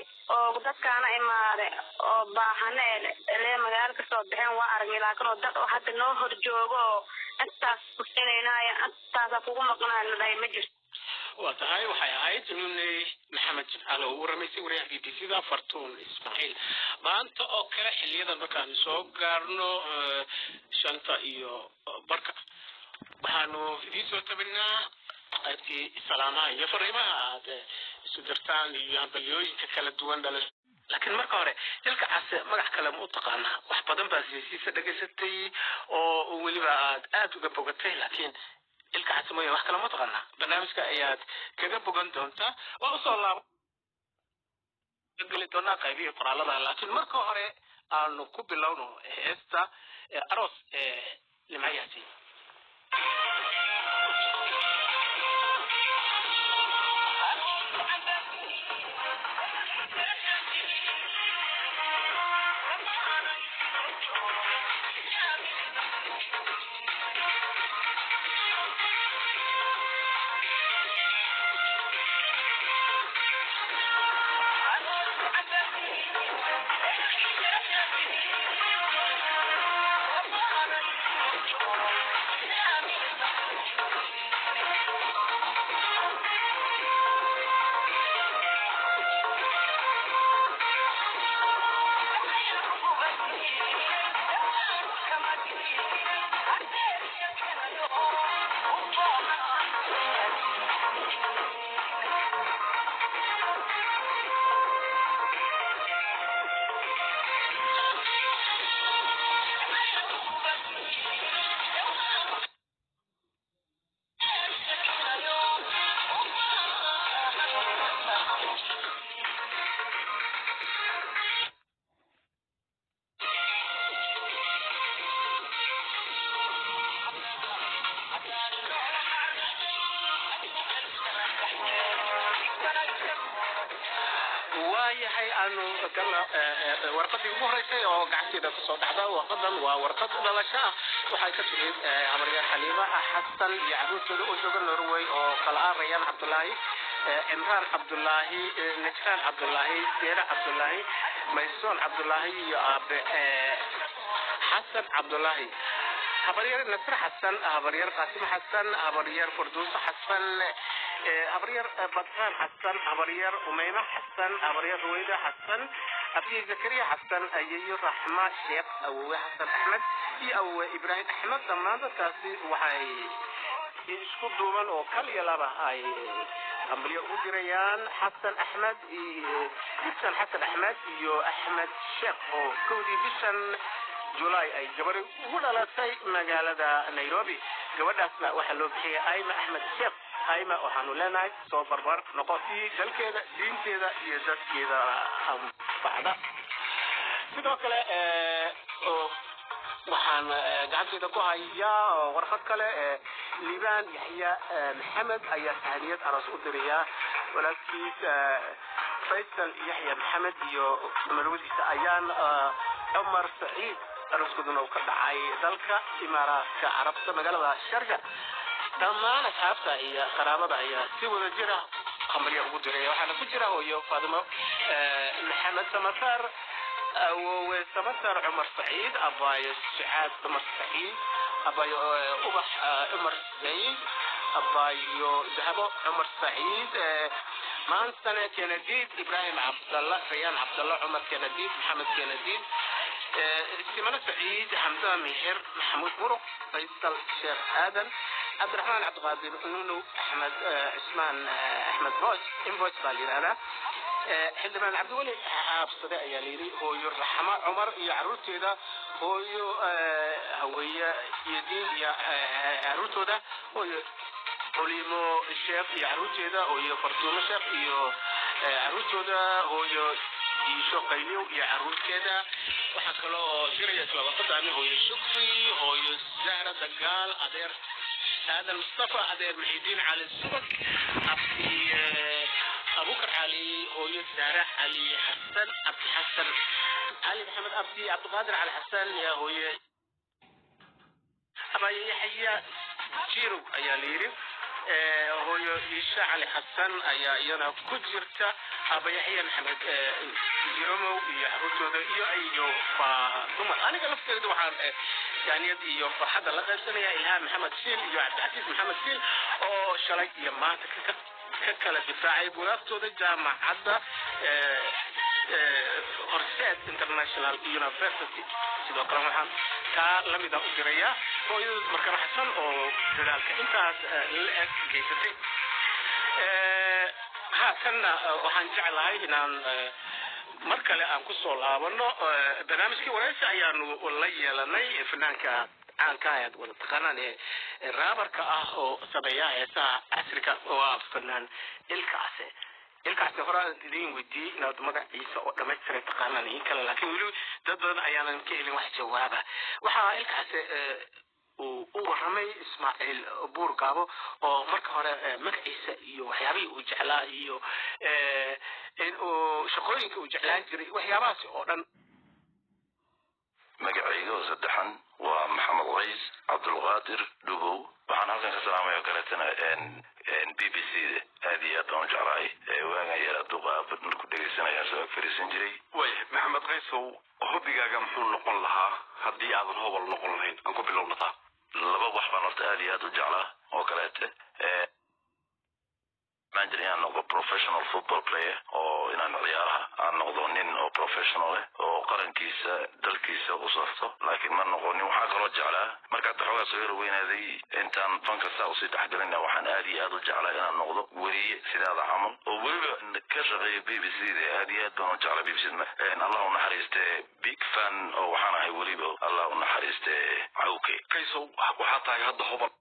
oo dadkaana imaade oo baahane ele magaalo kasoo baxeen waa aragnay laakiin oo dad oo hadda noo hor joogo oo intaas kusinaynaaya intaasa kugu maqnaa la dhahay ma jirto waa tahay waxay ahayd inuney maxamed jimcaale oo u waramaysay wariyaha b b c da fartuun ismaaciil maanta oo kale xiliyadan markaanu soo gaarno shanta iyo barka waxaanu idiin soo tabinaa qaybtii salaamaha iyo fariimaha aad isu dirtaan iyo hambalyooyinka kala duwan dhala laakiin marka hore ilka case magac kale ma u taqaanaa wax badan baa siyasiisa dhegaysatay oo weliba aad aad uga bogatay laakiin ilka case mooya wax kale ma taqaanaa barnaamijka ayaad kaga bogan doontaa waa usoo laaba geli doonaa qaybihii qoraalada laakiin marka hore aanu ku bilowno heesta aroos ee nimcayaasi waayahay aanu warqadii ugu horeysay oo gacanteeda kusoo dhacda warqadan waa warqad dhalasho ah waxay ka timid habaryaar xaliima xasan iyo caruurtooda oo jooga norway oo kala ah rayaan cabdulaahi cimraan cabdulaahi najraan cabdulaahi deera cabdulaahi maysoon cabdulaahi iyo aabe xasan cabdulaahi habaryar nasr xasan habaryar qaasim xasan habaryar farduuso xasan habaryar badkaan xasan habaryar umeyma xasan habaryar ruweyda xasan abdi zakariya xasan ayeyo raxma sheekh awowe xasan axmed iyo awowe ibraahim axmed dhammaan dadkaasi waxay isku duuban oo kal iyo laba ay hambalyo ugu dirayaan xasan axmed xasan xasan axmed iyo axmed sheekh oo kowdii bishan julaay ay gabadhi ugu dhalatay magaalada nairobi gabadhaasna waxaa loo bixiyay aima axmed sheekh aima waxaanu leenahay soo barbar noqotii dalkeeda diinteeda iyo dadkeeda anfacda sidoo kale waxaan gacanteeda ku hayaa warqad kale liibaan yaxya maxamed ayaa sahaniyad aroos u dirayaa walaalkiis faysal yaxya maxamed iyo malwadiisa ayaan cumar saciid arooskooduna uu ka dhacay dalka imaaraadka carabta magaalada sharja dhammaan asxaabta iyo qaraabada ayaa si wada jira hambalya ugu diray waxaana ku jira hooyo faadimo maxamed samatar awowe samatar cumar saciid abaayo sucaad cumar saciid abaayo ubax cumar saciid abaayo dahabo cumar saciid maantane kenadiid ibraahim cabdalla rayaan cabdalla cumar kenadiid maxamed kenadiid simano saciid xamdaan mihir maxamuud muruq faysal sheekh aadan cabdiraxmaan cabdiqaadir nunow axmed cismaan axmed boos inboos baa la yidhahdaa xildhibaan cabdiweli xaabsade ayaa layidhi hooyo raxma cumar iyo caruurteeda hooyo haweeye iyo diin iyo caruurtooda hooyo olimo sheekh iyo caruurteeda hooyo fartuumo sheekh iyo caruurtooda hooyo diisho qayliyow iyo caruurteeda waxaa kaloo diraya isla waqadaani hooyo shukri hooyo zahra dagaal adeer aadan mustafa adeer muxidiin cali subag abdi abukar cali hooyo zahra cali xasan abdi xasan cali maxamed abdi cabdiqaadir cali xasan yaa hooye abaaye yaxya jirow ayaa la yidhi hooyo iisha cali xasan ayaa iyana ku jirta abayaxya maxamed jiromow iyo xaruurtooda iyo iyo dumar aniga lafteeda waxaan jaaniyad iyo farxadda la qaybsanaya ilhaan maxamed siil iyo cabdixasiis maxamed siil oo shalay iyo maanta ka ka kala difaacay buugaagtooda jaamacadda horseed international university sidoo kale waxaan taa lamida u diraya hooyada markana xasan oo dadaalka intaas la eg geysatay haatanna waxaan jeclahay inaan mar kale aan kusoo laabano barnaamijkii wareysi ayaanu la yeelanay fanaanka caanka ayaad wada taqaanaan ee raabarka ah oo sameeya heesaha casriga waa fanaan ilkaase ilkaasi hore aan idin weydiiyey inaad magaciisa oo dhamaystiray taqaanaan in kale laakiin weli dad badan ayaanan ka helin wax jawaaba waxaa ilkaasi uu u waramay ismaaciil buur gaabo oo marka hore magaciisa iyo waxyaabihii uu jeclaa iyo in uu shaqooyinka uu jeclaan jiray waxyaabahaasi oo dhan magacayga oo saddexan waa maxamed qays cabdulqaadir dhubow waxaan halkan ka salaamaya oo kaleetana b b c aad iyo aad baan u jeclahay waagan yara duqa marku dhegaysanayaan soo ag fariisan jiray way maxamed qaysow hobbigaaga muxuu noqon lahaa haddii aadan hobol noqon lahayn aan ku bilownataa laba wax baan horta aad iyo aad u jeclaa oo kaleete maan jira inaan noqdo professional football player oo inaan ciyaaraha aan noqdo nin oo professional eh oo qarankiisa dalkiisa u safto laakiin ma noqonin waxaa kaloo jeclaa markaad xoogaa soo yar weynaaday intaan fanka saa usii dhexgelina waxaan aad iyo aad u jeclaa inaan noqdo weriye sidaada camal oo weliba ka shaqeeya b b c da aad iyo aad baan u jeclaa b b c allah u naxariiste big fan oo waxaan ahay weliba allah u naxariiste cawke qaysow waxaa tahay hadda hobol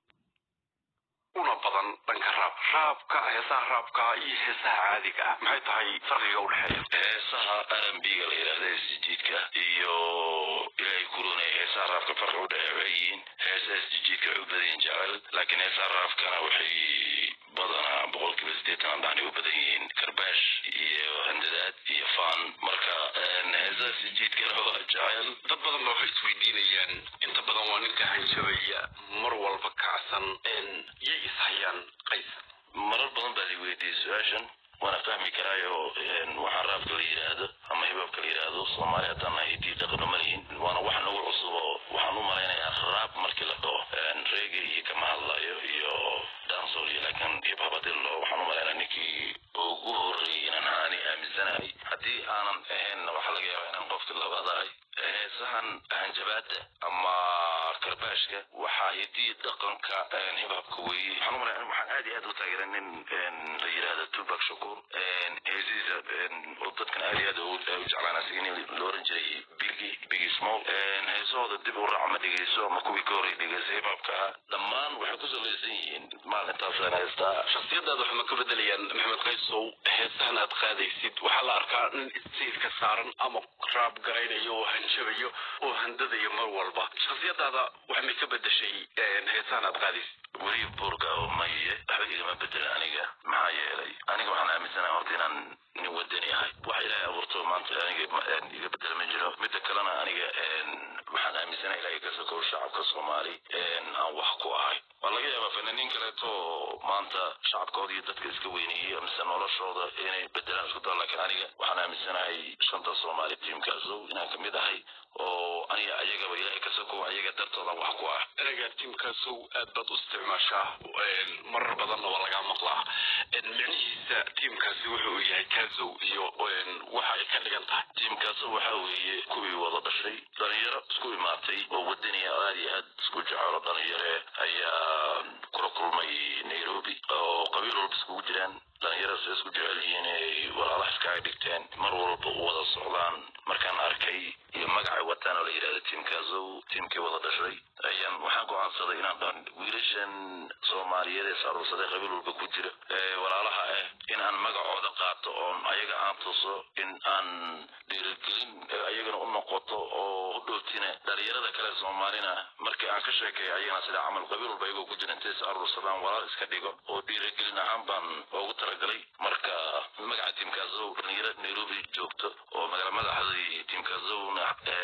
una badan dhanka raab raabka heesaha raabka iyo heesaha caadiga ah maxay tahay farqiga udhexeeya heesaha rnb-ga la yidhahda isjijiidka iyo ilaahay kurunaya heesaha raabka farqi udhexeeya waxay yihiin heesaha isjijiidka waxay u badan yihiin jecel laakiin heesaha raabkana waxay badanaa boqolkiiba sideetan dhacnay u badan yihiin karbaash iyo handadaad iyo faan marka heesaha isjijiidkana waa jecel dad badan ba waxay isweydiinayaan inta badan waa ninka hanjabaya mar walba kacsan yay ishayaan qays marar badan baad i weydiiyey su-aashan waana fahmi karaayo waxaan raabka la yidhaahdo ama hibaabka la yidhaahdo soomaali haddaan nahay hiddii dhaqano ma lihin waana wax nagu cusub oo waxaan u malaynayaa raab markii la dhaho reegi iyo kama hadlayo iyo dansol iyo laakiin hibhab haddii la dhaho waxaan u malaynaya ninkii ugu horreeyey inaan aani aaminsanahay haddii aanan ahaynna waxaa laga yaabaa inaan qofkii labaad ahay heesahan hanjabaada ama karbaashka waxaa hidii dhaqanka hibhabka weeye waxaan u malaya waxaan aad iyo aad u taageera nin la yidhaahdo tubak shakuur heesihiisa oo dadkan aad iyo aad u jeclaan asiga nin la oran jiray bigi bigi small heesahooda dib u raac ma dhegeyso ama kuwii ka horey dhegeysa hibhabka ah dhammaan waxay ku salaysan yihiin maalintaasaan heestaa shaksiyadaada waxay ma ka bedelayaan maxamed qaysow heesahan aad qaadaysid waxaa la arkaa nin istiilka saaran ama raab garaynayo oo hanjabayo oo handadayo mar walba shaksiyadaada waxay may ka bedeshay heesahan aad qaadaysid weli buurga oo maye waxba igama bedelan aniga maxaa yeelay aniga waxaan aaminsanahay horta inaan nin wadani ahay wax ilaahay abuurto maanta aniga iga bedela ma jiro midda kalena aniga waxaan aaminsanahay ilaahay ka sokow shacabka soomaali aan wax ku ahay waa laga yaabaa fanaaniin kaleeto maanta shacabkooda iyo dadka iska weyneeyey mise noloshooda inay bedelaan isku dao laakiin aniga waxaan aaminsanahay shanta soomaali tiimkaasow inaan kamid ahay oo aniga ayagaba ilaahay ka sokow ayaga dartooda wax ku ah ereyga tiimkaasow aad baad u isticmaashaa marar badanna waa lagaa maqlaa micnihiisa tiimkaasi wuxuu yahay kaasow iyo waxa ay ka dhigan tahay tiimkaasow waxaa weeye kuwii wada dhashay dhalinyaro isku imaatay oo wadaniya aad iyo aad isku jecelo dhalinyare ayaa kula kulmay nairobi oo qabiil walba iskugu jiraan dhalinyaradaas ay isku jecel yihiin ay walaalaha iskaga dhigteen mar walba u wada socdaan markaan arkay iyo magacay wataan oo la yidhahda tiimkaasow tiimkii wada dhashay ayaan waxaan go'aansaday inaan dhan wiilashan soomaaliyeed ee saaruursaday qabiil walba ku jira ee walaalaha ah in aan magacooda qaato oon ayaga aan tuso in aan dhiirigelin ayagana u noqoto oo u dhowtina dhalinyarada kale soomaalina markii aan ka sheekeeyo ayagana sida camal qabiil walba ayagoo ku jira intay is aruursadaan walaal iska dhigo oo dhiirigelin ahaan baan ugu talagalay marka magaca tiimkaasow dhalinyaro nairobi joogto oo magaala madaxdii tiimkaasowna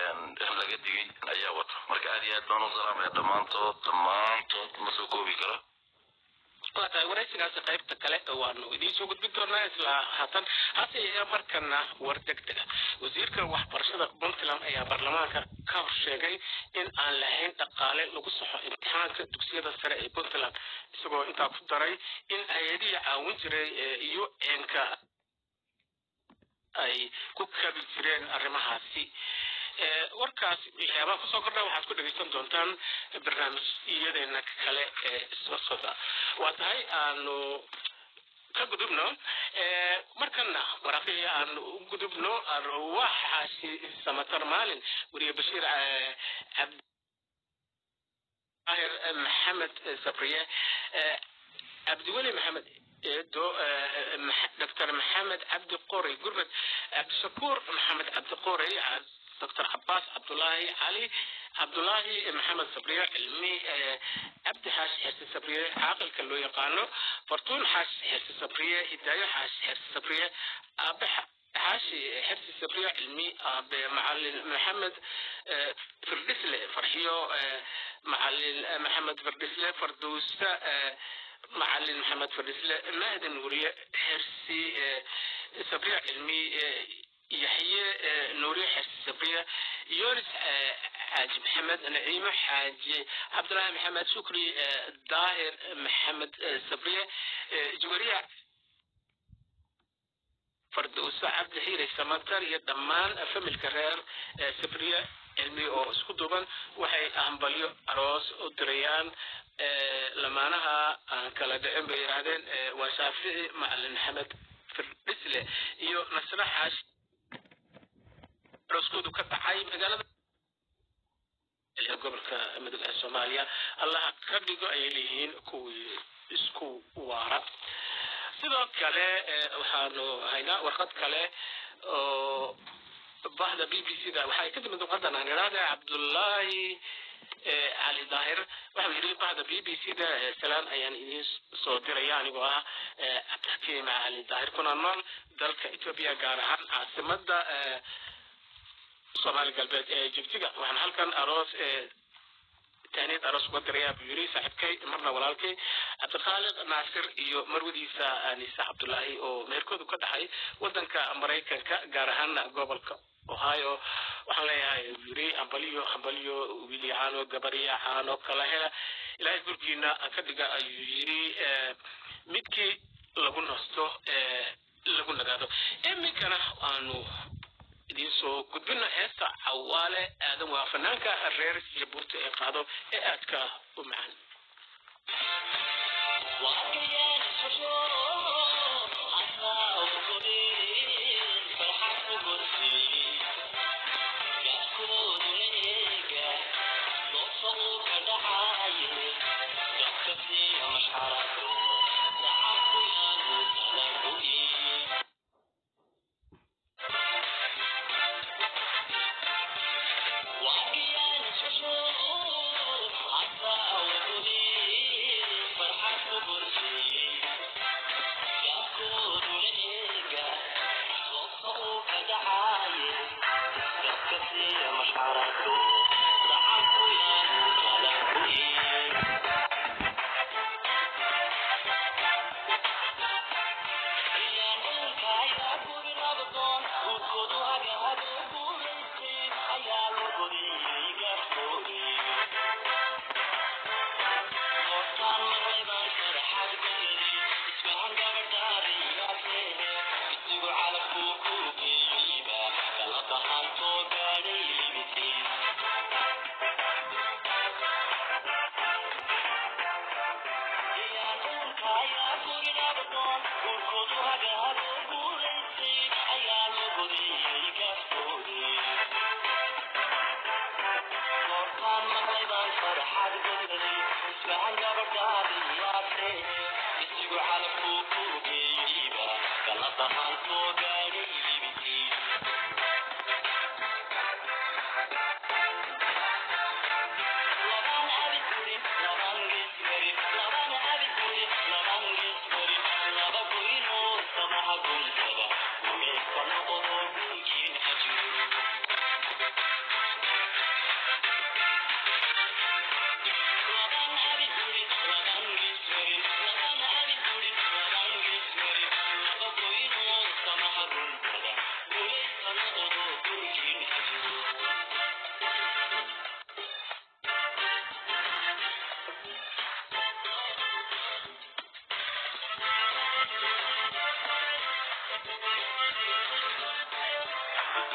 laga digay ayaa wata marka aad iyo aad baan u salaamaya dhammaantood dhammaantood ma soo koobi karo waa tahay waraysigaasi qaybta kale waanu idiin soo gudbin doonaa isla haatan hase yeeshee markana war degdega wasiirka waxbarashada puntland ayaa baarlamaanka ka hor sheegay in aan lahayn dhaqaale lagu saxo imtixaanka dugsiyada sare ee puntland isagoo intaa ku daray in hay-adihii caawin jiray iyo eenka ay ku kabi jireen arrimahaasi warkaas waxyaabaha kusoo kordha waxaad ku dhegeysan doontaan barnaamijyadeena kale ee soo socda waa tahay aanu ka gudubno markana waraaqihii aanu u gudubno arwaaxaasi samatar maalin weriye bashiir cabdahir maxamed sabriye cabdiweli maxamed eedo doctor maxamed cabdi qorey gurmed cabdishakuur maxamed cabdi qorey دكتور عباس عبد الله علي عبد الله محمد صبريه علمي عبد حاش حس صبريه عاقل كلو يقانو فرتون حاش حس صبريه هدايه حاش حس صبريه ابح حاشي حرسي صبريه علمي معلم محمد فردسلة فرحيو معلم محمد فردسلة فردوسة معلم محمد فردسلة مهدن وريه حرسي صبريه علمي يحيى نوري حس صبرية يونس حاج محمد نعيمة حاج عبد الله محمد شكري ظاهر محمد صبرية جورية فردوس عبد الحيري سمتر يدمان فم الكرير صبرية علمي oo isku duuban waxay hambalyo aroos u dirayaan lamaanaha aan kala dhicin bay yidhaahdeen waa shaafici macalin maxamed firdhisle iyo nasre xaash arooskoodu ka dhacay magaalada gobolka mudug ee soomaaliya allaha ka dhigo ayay leeyihiin kuwii isku waara sidoo kale waxaanu haynaa warqad kale oo bahda b b c da waxay ka timid warqadan aan idhaahda cabdullaahi cali daahir waxau yidhi bahda b b c da salaan ayaan idiin soo diraya anigoo ah cabdixakiim cali daahir kuna nool dalka etoobiya gaar ahaan caasimada soomaali galbeed ee jigjiga waxaan halkan aroos tahniyad aroos uga dirayaa buu yidhi saaxiibkay marna walaalkay cabdikhaalid naasir iyo marwadiisa anisa cabdullaahi oo meherkoodu ka dhaxay wadanka maraykanka gaar ahaana gobolka ohio waxaan leeyahay buu yidhi hambaliyo hambaliyo wiilyacaano gabaryacaano kala hela ilaahay gurgiina ka dhiga ayuu yidhi midkii lagu nasto lagu nagaado iminkana aanu idiin soo gudbina heesta cawaale aadan waa fanaanka reer jabuurti ee qaado ee aadka u macaan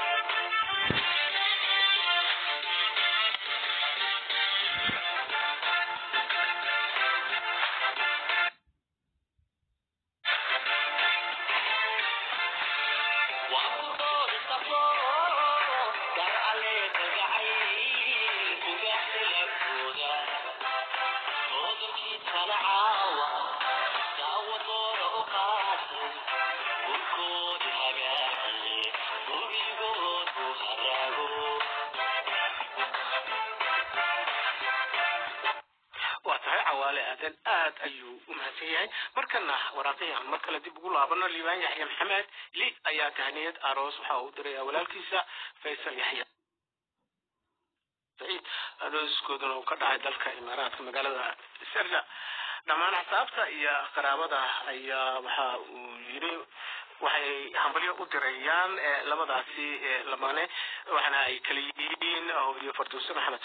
waa tahay cawaale aadan aad ayuu u mahadsan yahay markana waraaqihii aan mar kale dib ugu laabano liibaan yaxya maxamed li ayaa tahniyad aroos waxa uu diraya walaalkiisa faysal yaxya saciid arooskooduna uu ka dhacay dalka imaaraadka magaalada serla dhammaan xisaabta iyo qaraabada ayaa waxa uu yiri waxay hambalyo u dirayaan eh, labadaasi eh, lamane waxaana ay kala yihiin iyo farduuse maxamed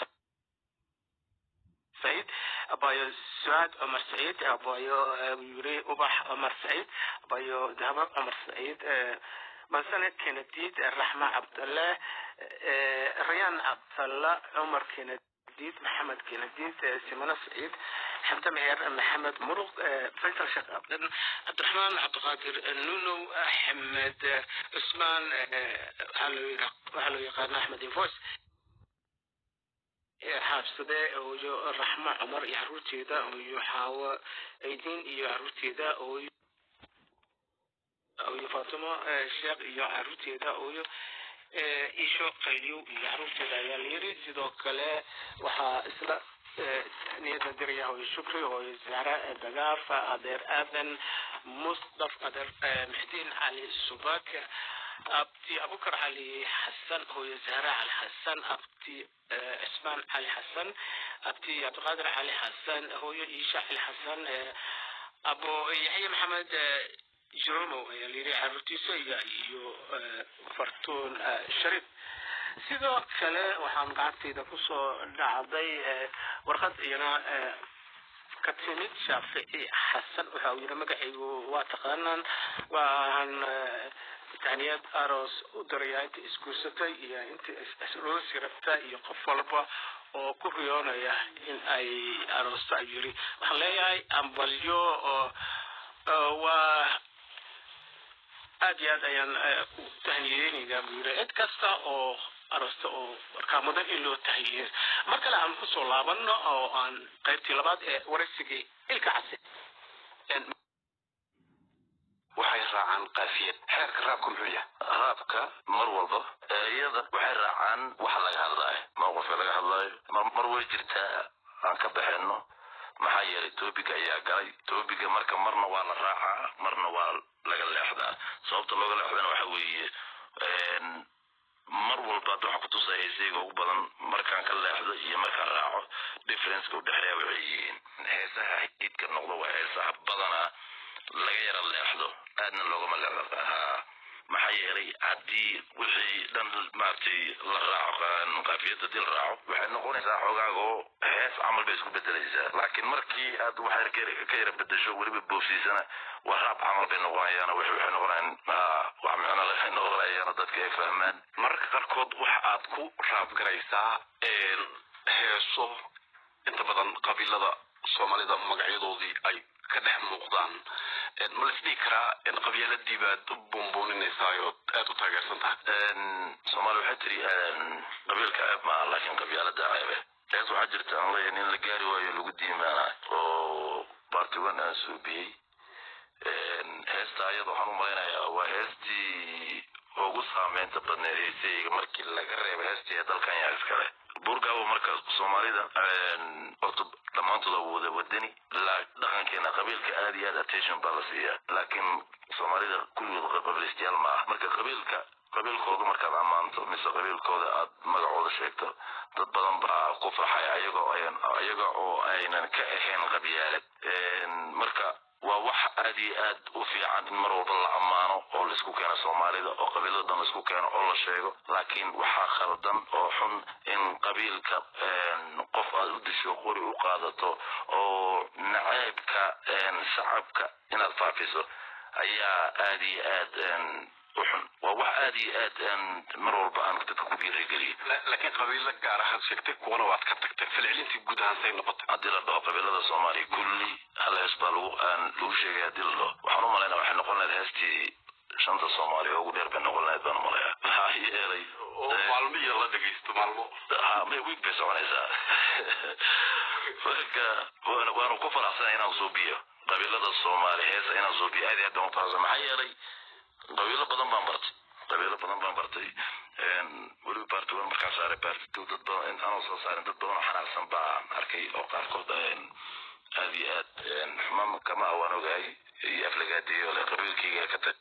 سعيد أبايو سعاد عمر سعيد أبايو يوري أباح عمر سعيد أبايو ذهب عمر سعيد منسنة كنديد الرحمة عبد الله ريان عبد الله عمر كنديد محمد كنديد سيمونة سعيد حمد مهير محمد مرق فيصل شيخ عبد عبد الرحمن عبد القادر نونو أحمد عثمان هلو يقال أحمد انفوس xaabsade ooyo raxmo cumar iyo caruurteeda ooyo xaawo aydiin iyo caruurteeda ooyo ooyo faatimo sheekh iyo caruurteeda ooyo isho qayliyow iyo caruurteeda ayaa la yiri sidoo kale waxaa isla niyada diraya hooyo shukri hooyo zahra dagaaf adeer aadan musdaf adeer maxdiin cali subak abti abukar cali xasan hooyo zahra cali xasan abti cismaan cali xasan abti cabdiqaadir cali xasan hooyo iisha cali xasan abo yaxya maxamed jeromow ayaa layidhi caruurtiisa iyo iyo fartuun sharif sidoo kale waxaan gacantayda kusoo dhacday warqad iyana ka timid shaafici xasan waxa uu yidhi magacaygu waa taqaanaan waan tahniyad aroos u dirayaa inta isguursatay iyo inta isroosi rabta iyo qof walba oo ku riyoonaya in ay aroosto ayuu yidhi waxaan leeyahay ambalyo oo waa aad iyo aad ayaan u tahniyeynaynaa buu yidhi cid kasta oo aroosta oo markaa mudan in loo tahiyey mar kale aan kusoo laabano oo aan qaybtii labaad ee waraysigii ilka case waxay raacaan qaafiyad xeerka raabka muxuu yahay raabka mar walba iyada waxay raacaan waxa laga hadlaayo mowqifka laga hadlaayo mar mar way jirtaa aan ka baxayno maxaa yeelay toobiga ayaa galay toobiga marka marna waa la raacaa marna waa laga leexdaa sababta looga leexdana waxa weeye mar walba hadda waxaa kutusaya heesayga ugu badan markaan ka leexdo iyo markaan raaco differenceka udhexeeya waxay yihiin heesaha hidka noqdo waa heesaha badanaa laga yara leexdo aadna loogama leexdo maxaa yeelay haddii wixii dhan maaragtay la raaco qaafiyada hadii la raaco waxay noqonaysaa xoogaaga oo hees camal bay isku bedelaysaa laakiin markii aad wax ka yara bedesho weliba boofsiisana waa raab camal bay noqonayaan waxay noqonayaan wax micno leh noqonayaan dadka ay fahmaan mararka qaarkood waxa aad ku raab garaysaa heeso inta badan qabiilada soomaalida magacyadoodii ay ka dhex muuqdaan ma la isdhihi karaa qabyaaladii baad u buunbuuninaysaa oo aad u taageersan tahay soomaali waxay tiri qabiilka ceeb maaha laakiin qabyaalada ceebe hees waxaa jirta aan leeyahay in la gaari waayo lagu diimaanayo oo bartiwan aan suubiyey heesta ayada waxaan u malaynayaa waa heestii ugu saameynta badneed heesayga markii laga reebo heestii ee dalkan yaa iskale buurgaabo marka soomaalida horta dhammaantooda wada wadani dhaqankeena qabiilka aad iyo aad attention baa la siiyaa laakiin soomaalida kulligood qabiilistayaal ma ah marka qabiilka qabiilkooda markaad ammaanto mise qabiilkooda aad magacooda sheegto dad badan baa ku farxay ayagoo ayaga oo aynan ka ahayn qabyaalad marka waa wax aad iyo aad u fiican in mar walba la ammaano oo laisku keeno soomaalida oo qabiilada dhan laisku keeno oo la sheego laakiin waxaa khaldan oo xun in qabiilka qof aad u disho qori u qaadato oo naceebka shacabka inaad faafiso ayaa aad iyo aad u xun waa wax aad iyo aad aan mar walba aan dadka ku dhiirigeliyo laakiin qabiilo gaar ahaad sheegtay kuwana waad ka tagtay falcelintii guud ahaan say noqotay haddii la dhaho qabiilada soomaaliya kulli hal hees baa lagu aan lagu sheegay haddii la dhaho waxaan u malaynaa waxay noqon lahayd heestii shanta soomaaliya oo ugu dheer bay noqon lahayd baan umalayaa maxaa yeelay maalmo iyo la dhegaysto maalmo ha may wiig bay soconaysaa marka waana waanu ku faraxsanahay inaan suubiyo qabiilada soomaali heesa inaan suubiyo aad iyo aad baan u faraxsan maxaa yeelay qabiilo badan baan bartay qabiilo badan baan bartay weliba baarti wan markaan saaray baarti two dad badan anoo soo saarin dad badan oo xanaaqsan baan arkay oo qaarkood aad iyo aad xumaan kama awaan ogahay iyo aflagaadeeyo le qabiilkayga ka tag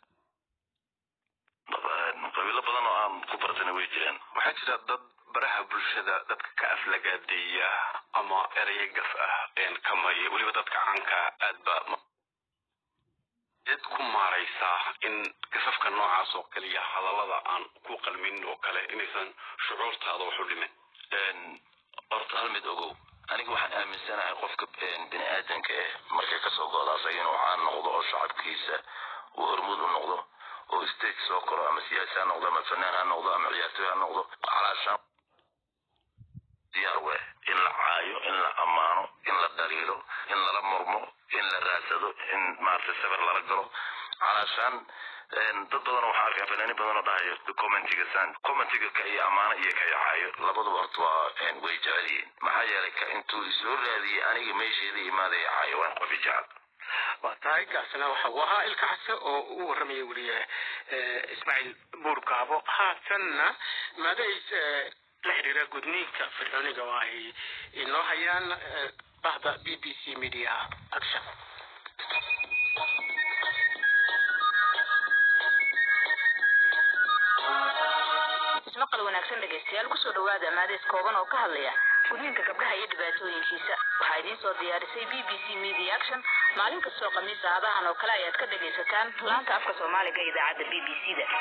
qabiilo badan oo aan ku bartana way jiraan waxaa jira dad baraha bulshada dadka ka aflagaadeeya ama eraya gaf ah kamaya weliba dadka caanka aad ba cid ku maaraysaa in gasafka noocaas oo kaliya hadallada aan ku qalmin oo kale inaysan shucuurtaada wax u dhimin horta hal mid ogow aniga waxaan aaminsanahay qofka bini aadanka eh markay kasoo go'da asaga inuu caan noqdo oo shacabkiisa uu hormuud u noqdo oo stage soo koro ama siyaasi ha noqdo ama fanaan ha noqdo ama ciyaartoy ha noqdo calaashaan diyaar we in la caayo in la ammaano in la dhaliilo in lala murmo in la raadsado in maaragtay sawir lala galo calaashaan dad badan waxaa arkaa fanaani badan oo dhahayo commentiga san commentiga ka iyo ammaano iyo ka caayo labaduba horta waa way jecel yihiin maxaa yeelay ka intuu isoo raadiyey aniga meesheeda imaadaya caayo waan qofi jecel waa tahay kaasina waxa uu ahaa ilka case oo u warramaya weliye ismaaciil buur gaabo haatanna maadays la xiriira gudniinka fircooniga oo ay inoo hayaan bahda b b c media action ismaqal wanaagsan dhegaystayaal kusoo dhawaada maadees kooban oo ka hadlaya gudniinka gabdhaha iyo dhibaatooyinkiisa waxaa idiin soo diyaarisay b b c media action maalin kastoo khamiisa hadahan oo kale ayaad ka dhagaysataan laanta afka soomaaliga ee idaacadda b b c da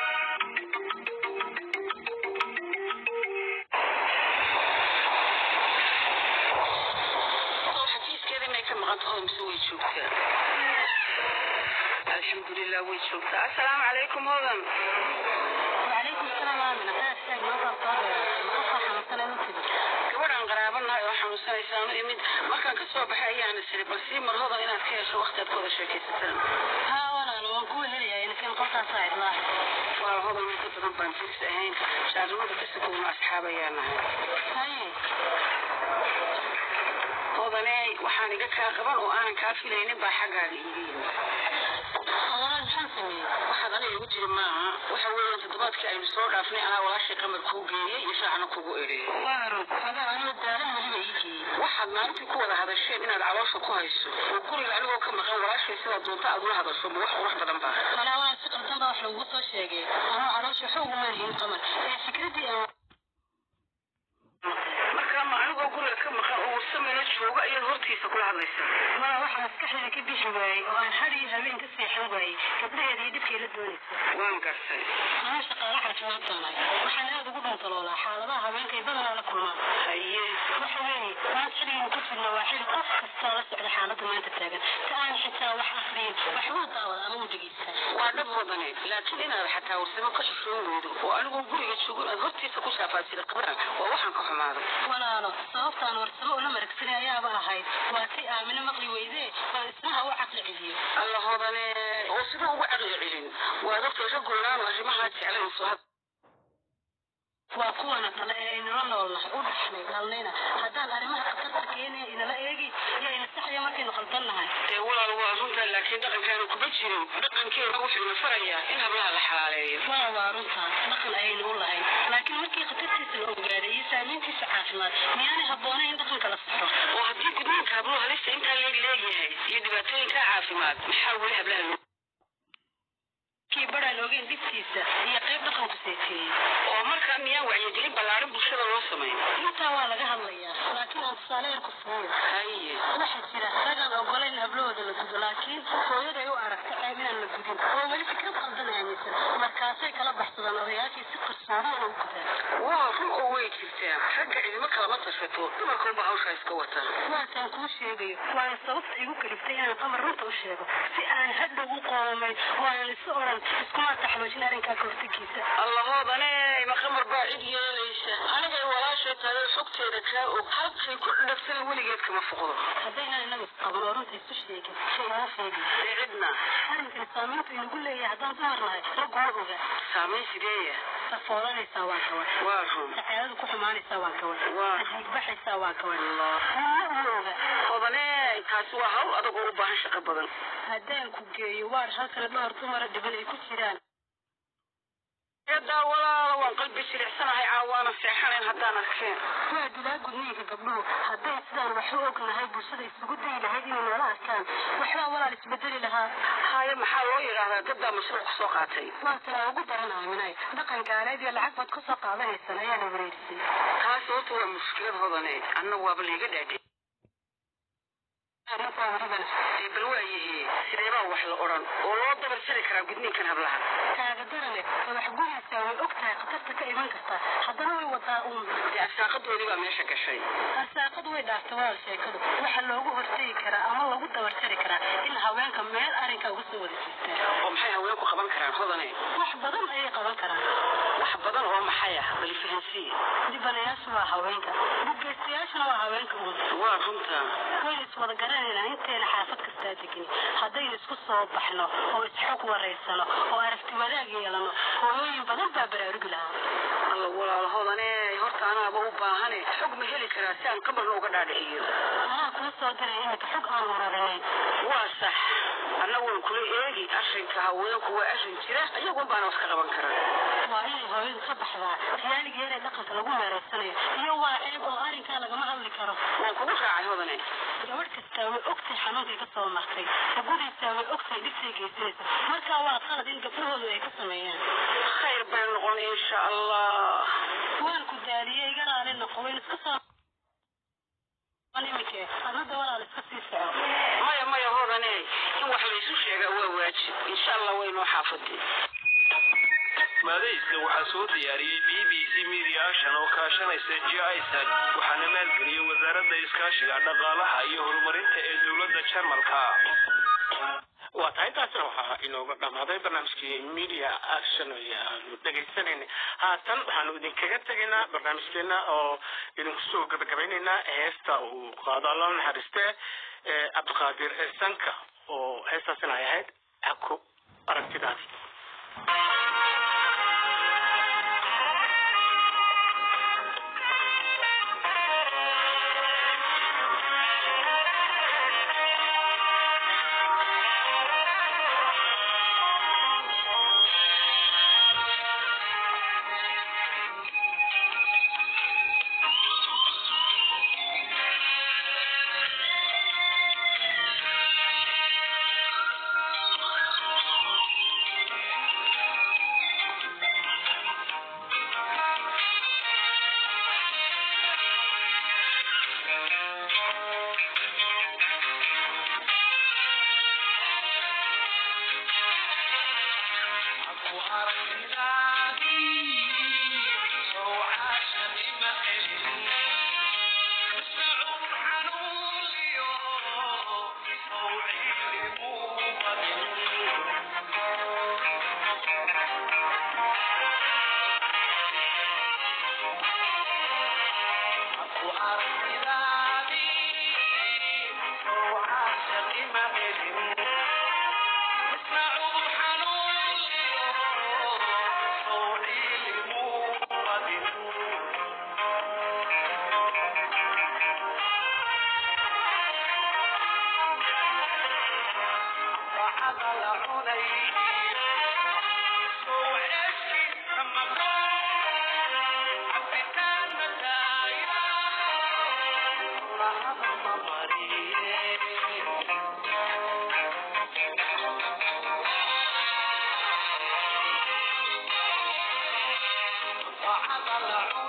xafiiskeeda inay ka maqan taho mise way joogtaa alxamdulilah way joogtaa assalaamu calaykum hodan وعليكم السلام آمنة قاعد تاج ما صار صار مقطع حمسنا نكتب gabadhaan qaraabanahay oo xanuunsanaysaanu imid markaan ka soo baxay ayaana siri bal sii mar hodan inaad ka hesho waqti aad ku wada sheekaysataan ها وانا لو نكون هليا يعني كان قطع صاعد الله waa hodan inta badan baan firs ahayn shaarnimada kasikoodna asxaab ayaa nahay هاي hodaney waxaan iga kaa qaban oo aanan kaa filaynin baa xaggaaga iiga yimid والله الحمد لله waxaad aniga igu jiri maaha waxa weeyaan toddobaadkii aynu soo dhaafnay anaa walaashay qamar kuu geeyey iyo shaacna kugu eri وارد هذا أنا دارن مهم يجي waxaad maalintii ku wada hadasheen inaad caloosha ku hayso oo guriga anigoo ka maqan walaashay sidaa doonta aad ula hadasho ma wax qurux badan baa أنا وانا سقر دم واحد لو قصة شيء أنا عروش حوق ما هي قمر فكرتي أنا marka ma anigoo guriga ka maqan oo warsameyna jooga ayaad hortiisa kula hadlaysaa ما واحد مسكحي كبيش واي وأنا حري هبين كسيح واي قبل هذه دبكي لدونيسة waan gartay أنا شقة راح أتمنى waxaan aad ugu dhuntaloolaa xaaladaha haweenkay badanaa la kulmaan haye waxa weeye maanta xilligan ku jirna waa xilli qof kastoo la socda xaaladda maanta taagan si aan xitaa wax akriyin waxbuu daawada ama u dhegeysta waa dhab wadane laakiin inaad xataa warsamo ka xishoon weydo oo anigoo guriga joogo inaad hortiisa ku shaafaasida qabana waa waxaan ka xumaado walaalo sababtaan warsamo ula maragsanay ayaaba ahayd waa si aamino maqli weydee oo isnaha u caqli celiyo alla hodane oo sida ugu caqli celin waa dadka ragoolaan oo arrimahaa jeclayso had waa kuwana kale ee aynula noolnahay u dhaxnay dhalnayna haddaan arrimaha khatarta keenaya inala eegi iyo ina saxaya markaynu qaldannahay dee walaal waa runtaa laakiin dhaqankaanu kuma jirin dhaqankeena wuxuu ina farayaa in hablaha la xalaaleeyo waa waa runtaa dhaqan ayaynu u lahayn laakiin markii khatartiisa la ogaaday iyo saameyntiisa caafimaad miyaanay habboonayn in dhaqanka la saxo oo haddii gudniinka habluhu halista intaa leeg leegyahay iyo dhibaatooyinka caafimaad maxaa weli hablaha loo kii baraan ogeyn dhibtiisa iyo qayb dhaqanku seeteeyey oo markaa miyaan wacyigelin ballaaran bulshada loo samayn intaa waa laga hadlayaa laakiin aan tusaale yar ku siiyo haye waxaa jira ragaan ogolayn hablahooda la gudo laakiin hooyaday u aragta ceeb inaan la gudin oo weli fikrad qaldan aaminsan markaasay kala baxsadaan odayaashii si qarsoodi inay u gudaan waa run oo way jirtaa ragga cidimo kalama tashato dumarkuunba hawshaa iska wata waataan kuu sheegayo waana sababta igu kaliftay inaan qamar runta u sheego si aan hadhow u qoomay waanan isu odhan iskuma taxloojin arrinkaa kahortagiisa allahoodane ma qamar baa cid yeelaysa anigay walaashay tahay xogteeda kaa og halkay ku dhafsan weligeed kama foqdo haddaynan inaga isqaban oo runta isu sheegin shay nala sheegin ee cidna arrinkan saamayntu inagu leeyahay haddaan dumar nahay raggu ma oga saamayn sideeya safoodanaysaa waan kawan waa run saxeeladu ku xumaanaysaa waan kawan waa adiigbaxaysaa waan kawan nina uma oga odane taasi waa hawl adag oo u baahan shaqo badan haddaan ku geeyo waar halkana dhowr dumara dhiban ay ku jiraan eedaa walaala waan qalbi silicsanahay caawaana seexanayn haddaan arkeen waa dilaa gudniinka gabdhuhu hadday sidaan wax u ognahay bulshada isugu dayi lahayd inay noola arkaan waxbaa walaal isbedeli lahaa haye maxaa loo yidhaahdaa dadbaa mashruuc kusoo qaatay waa tanaa ugu daranahay minay dhaqan gaaleed iyo lacag baad kusoo qaadanaysan ayaana wareerisay taas horta waa mushkilad hodane anna waaba layga dhaadhe arrintaa welibana dee bal waayahe sideebaa wax la odhan oo loo dabarsari karaa gudniinkan hablaha kaaga darane madax guyaysaa way og tahay khatarta ka iman karta haddana way wadaa uun dee arsaaqadoodii baa meesha gashay arsaaqadu way dhaaftay walaal sheekadu waxa loogu hortegi karaa ama lagu dabarsari karaa in haweenka meel arrinkaa uga soo wada jeestaan oo maxay haweenku qaban karaan hodane wax badan ayay qaban karaan wax badan oo maxay ah bali fahansii dhibanayaashu waa haweenka dhibgeystayaashuna waa haweenka uun waa runta waynu iswada garanaynaa inteena xaafad kastaa degin haddaynu isku soo baxno oo isxog waraysano oo aragti wadaag yeelano hooyooyin badan baa baraarugi lahaa alla walaalhodane horta anaaba u baahane xog ma heli karaa si aan qabarna uga dhaadhiciyo anaa kula soo diray iminka xog aan wararinayn waa sax anna waan kula eegi arrinka haweenku waa arrin jira iyagun baana wax ka qaban karaa waa inay hooyadu ka baxdaa riyaaligeena dhaqanka lagu meeraysanayo iyo waa ceeb oo arrinkaa lagama hadli karo waan kugu raacay hodane gabadh kastaa way ogtahay xanuunkay ka soo martay gabadhaysaa way ogtahay dhibtay geysanaysa markaa waa qalad in gabdhahoodu ay ka sameeyaan khayr bay noqon insha allah waan ku daaliyey iga raali noqo wayn iska soo iminke adnada walaal iska sii soco maya maya hodane in wax laysu sheegaa waa waajib insha allah waynoo xaafadii maadayska waxaa soo diyaariyey b b c media action oo kaashanaysa j isad waxaana maalgeliyey wasaaradda iskaashiga dhaqaalaha iyo horumarinta ee dowladda jarmalka waa tahay taasina waxaa inooga dhammaaday barnaamijkii media action ayaanu dhegaysanayna haatan waxaanu idinkaga tegaynaa barnaamijkeena oo idinku soo gabagabaynaynaa heesta uu qaado alla naxariiste cabdiqaadir sanka oo heestaasina ay ahayd xako aragtidaadi وعضل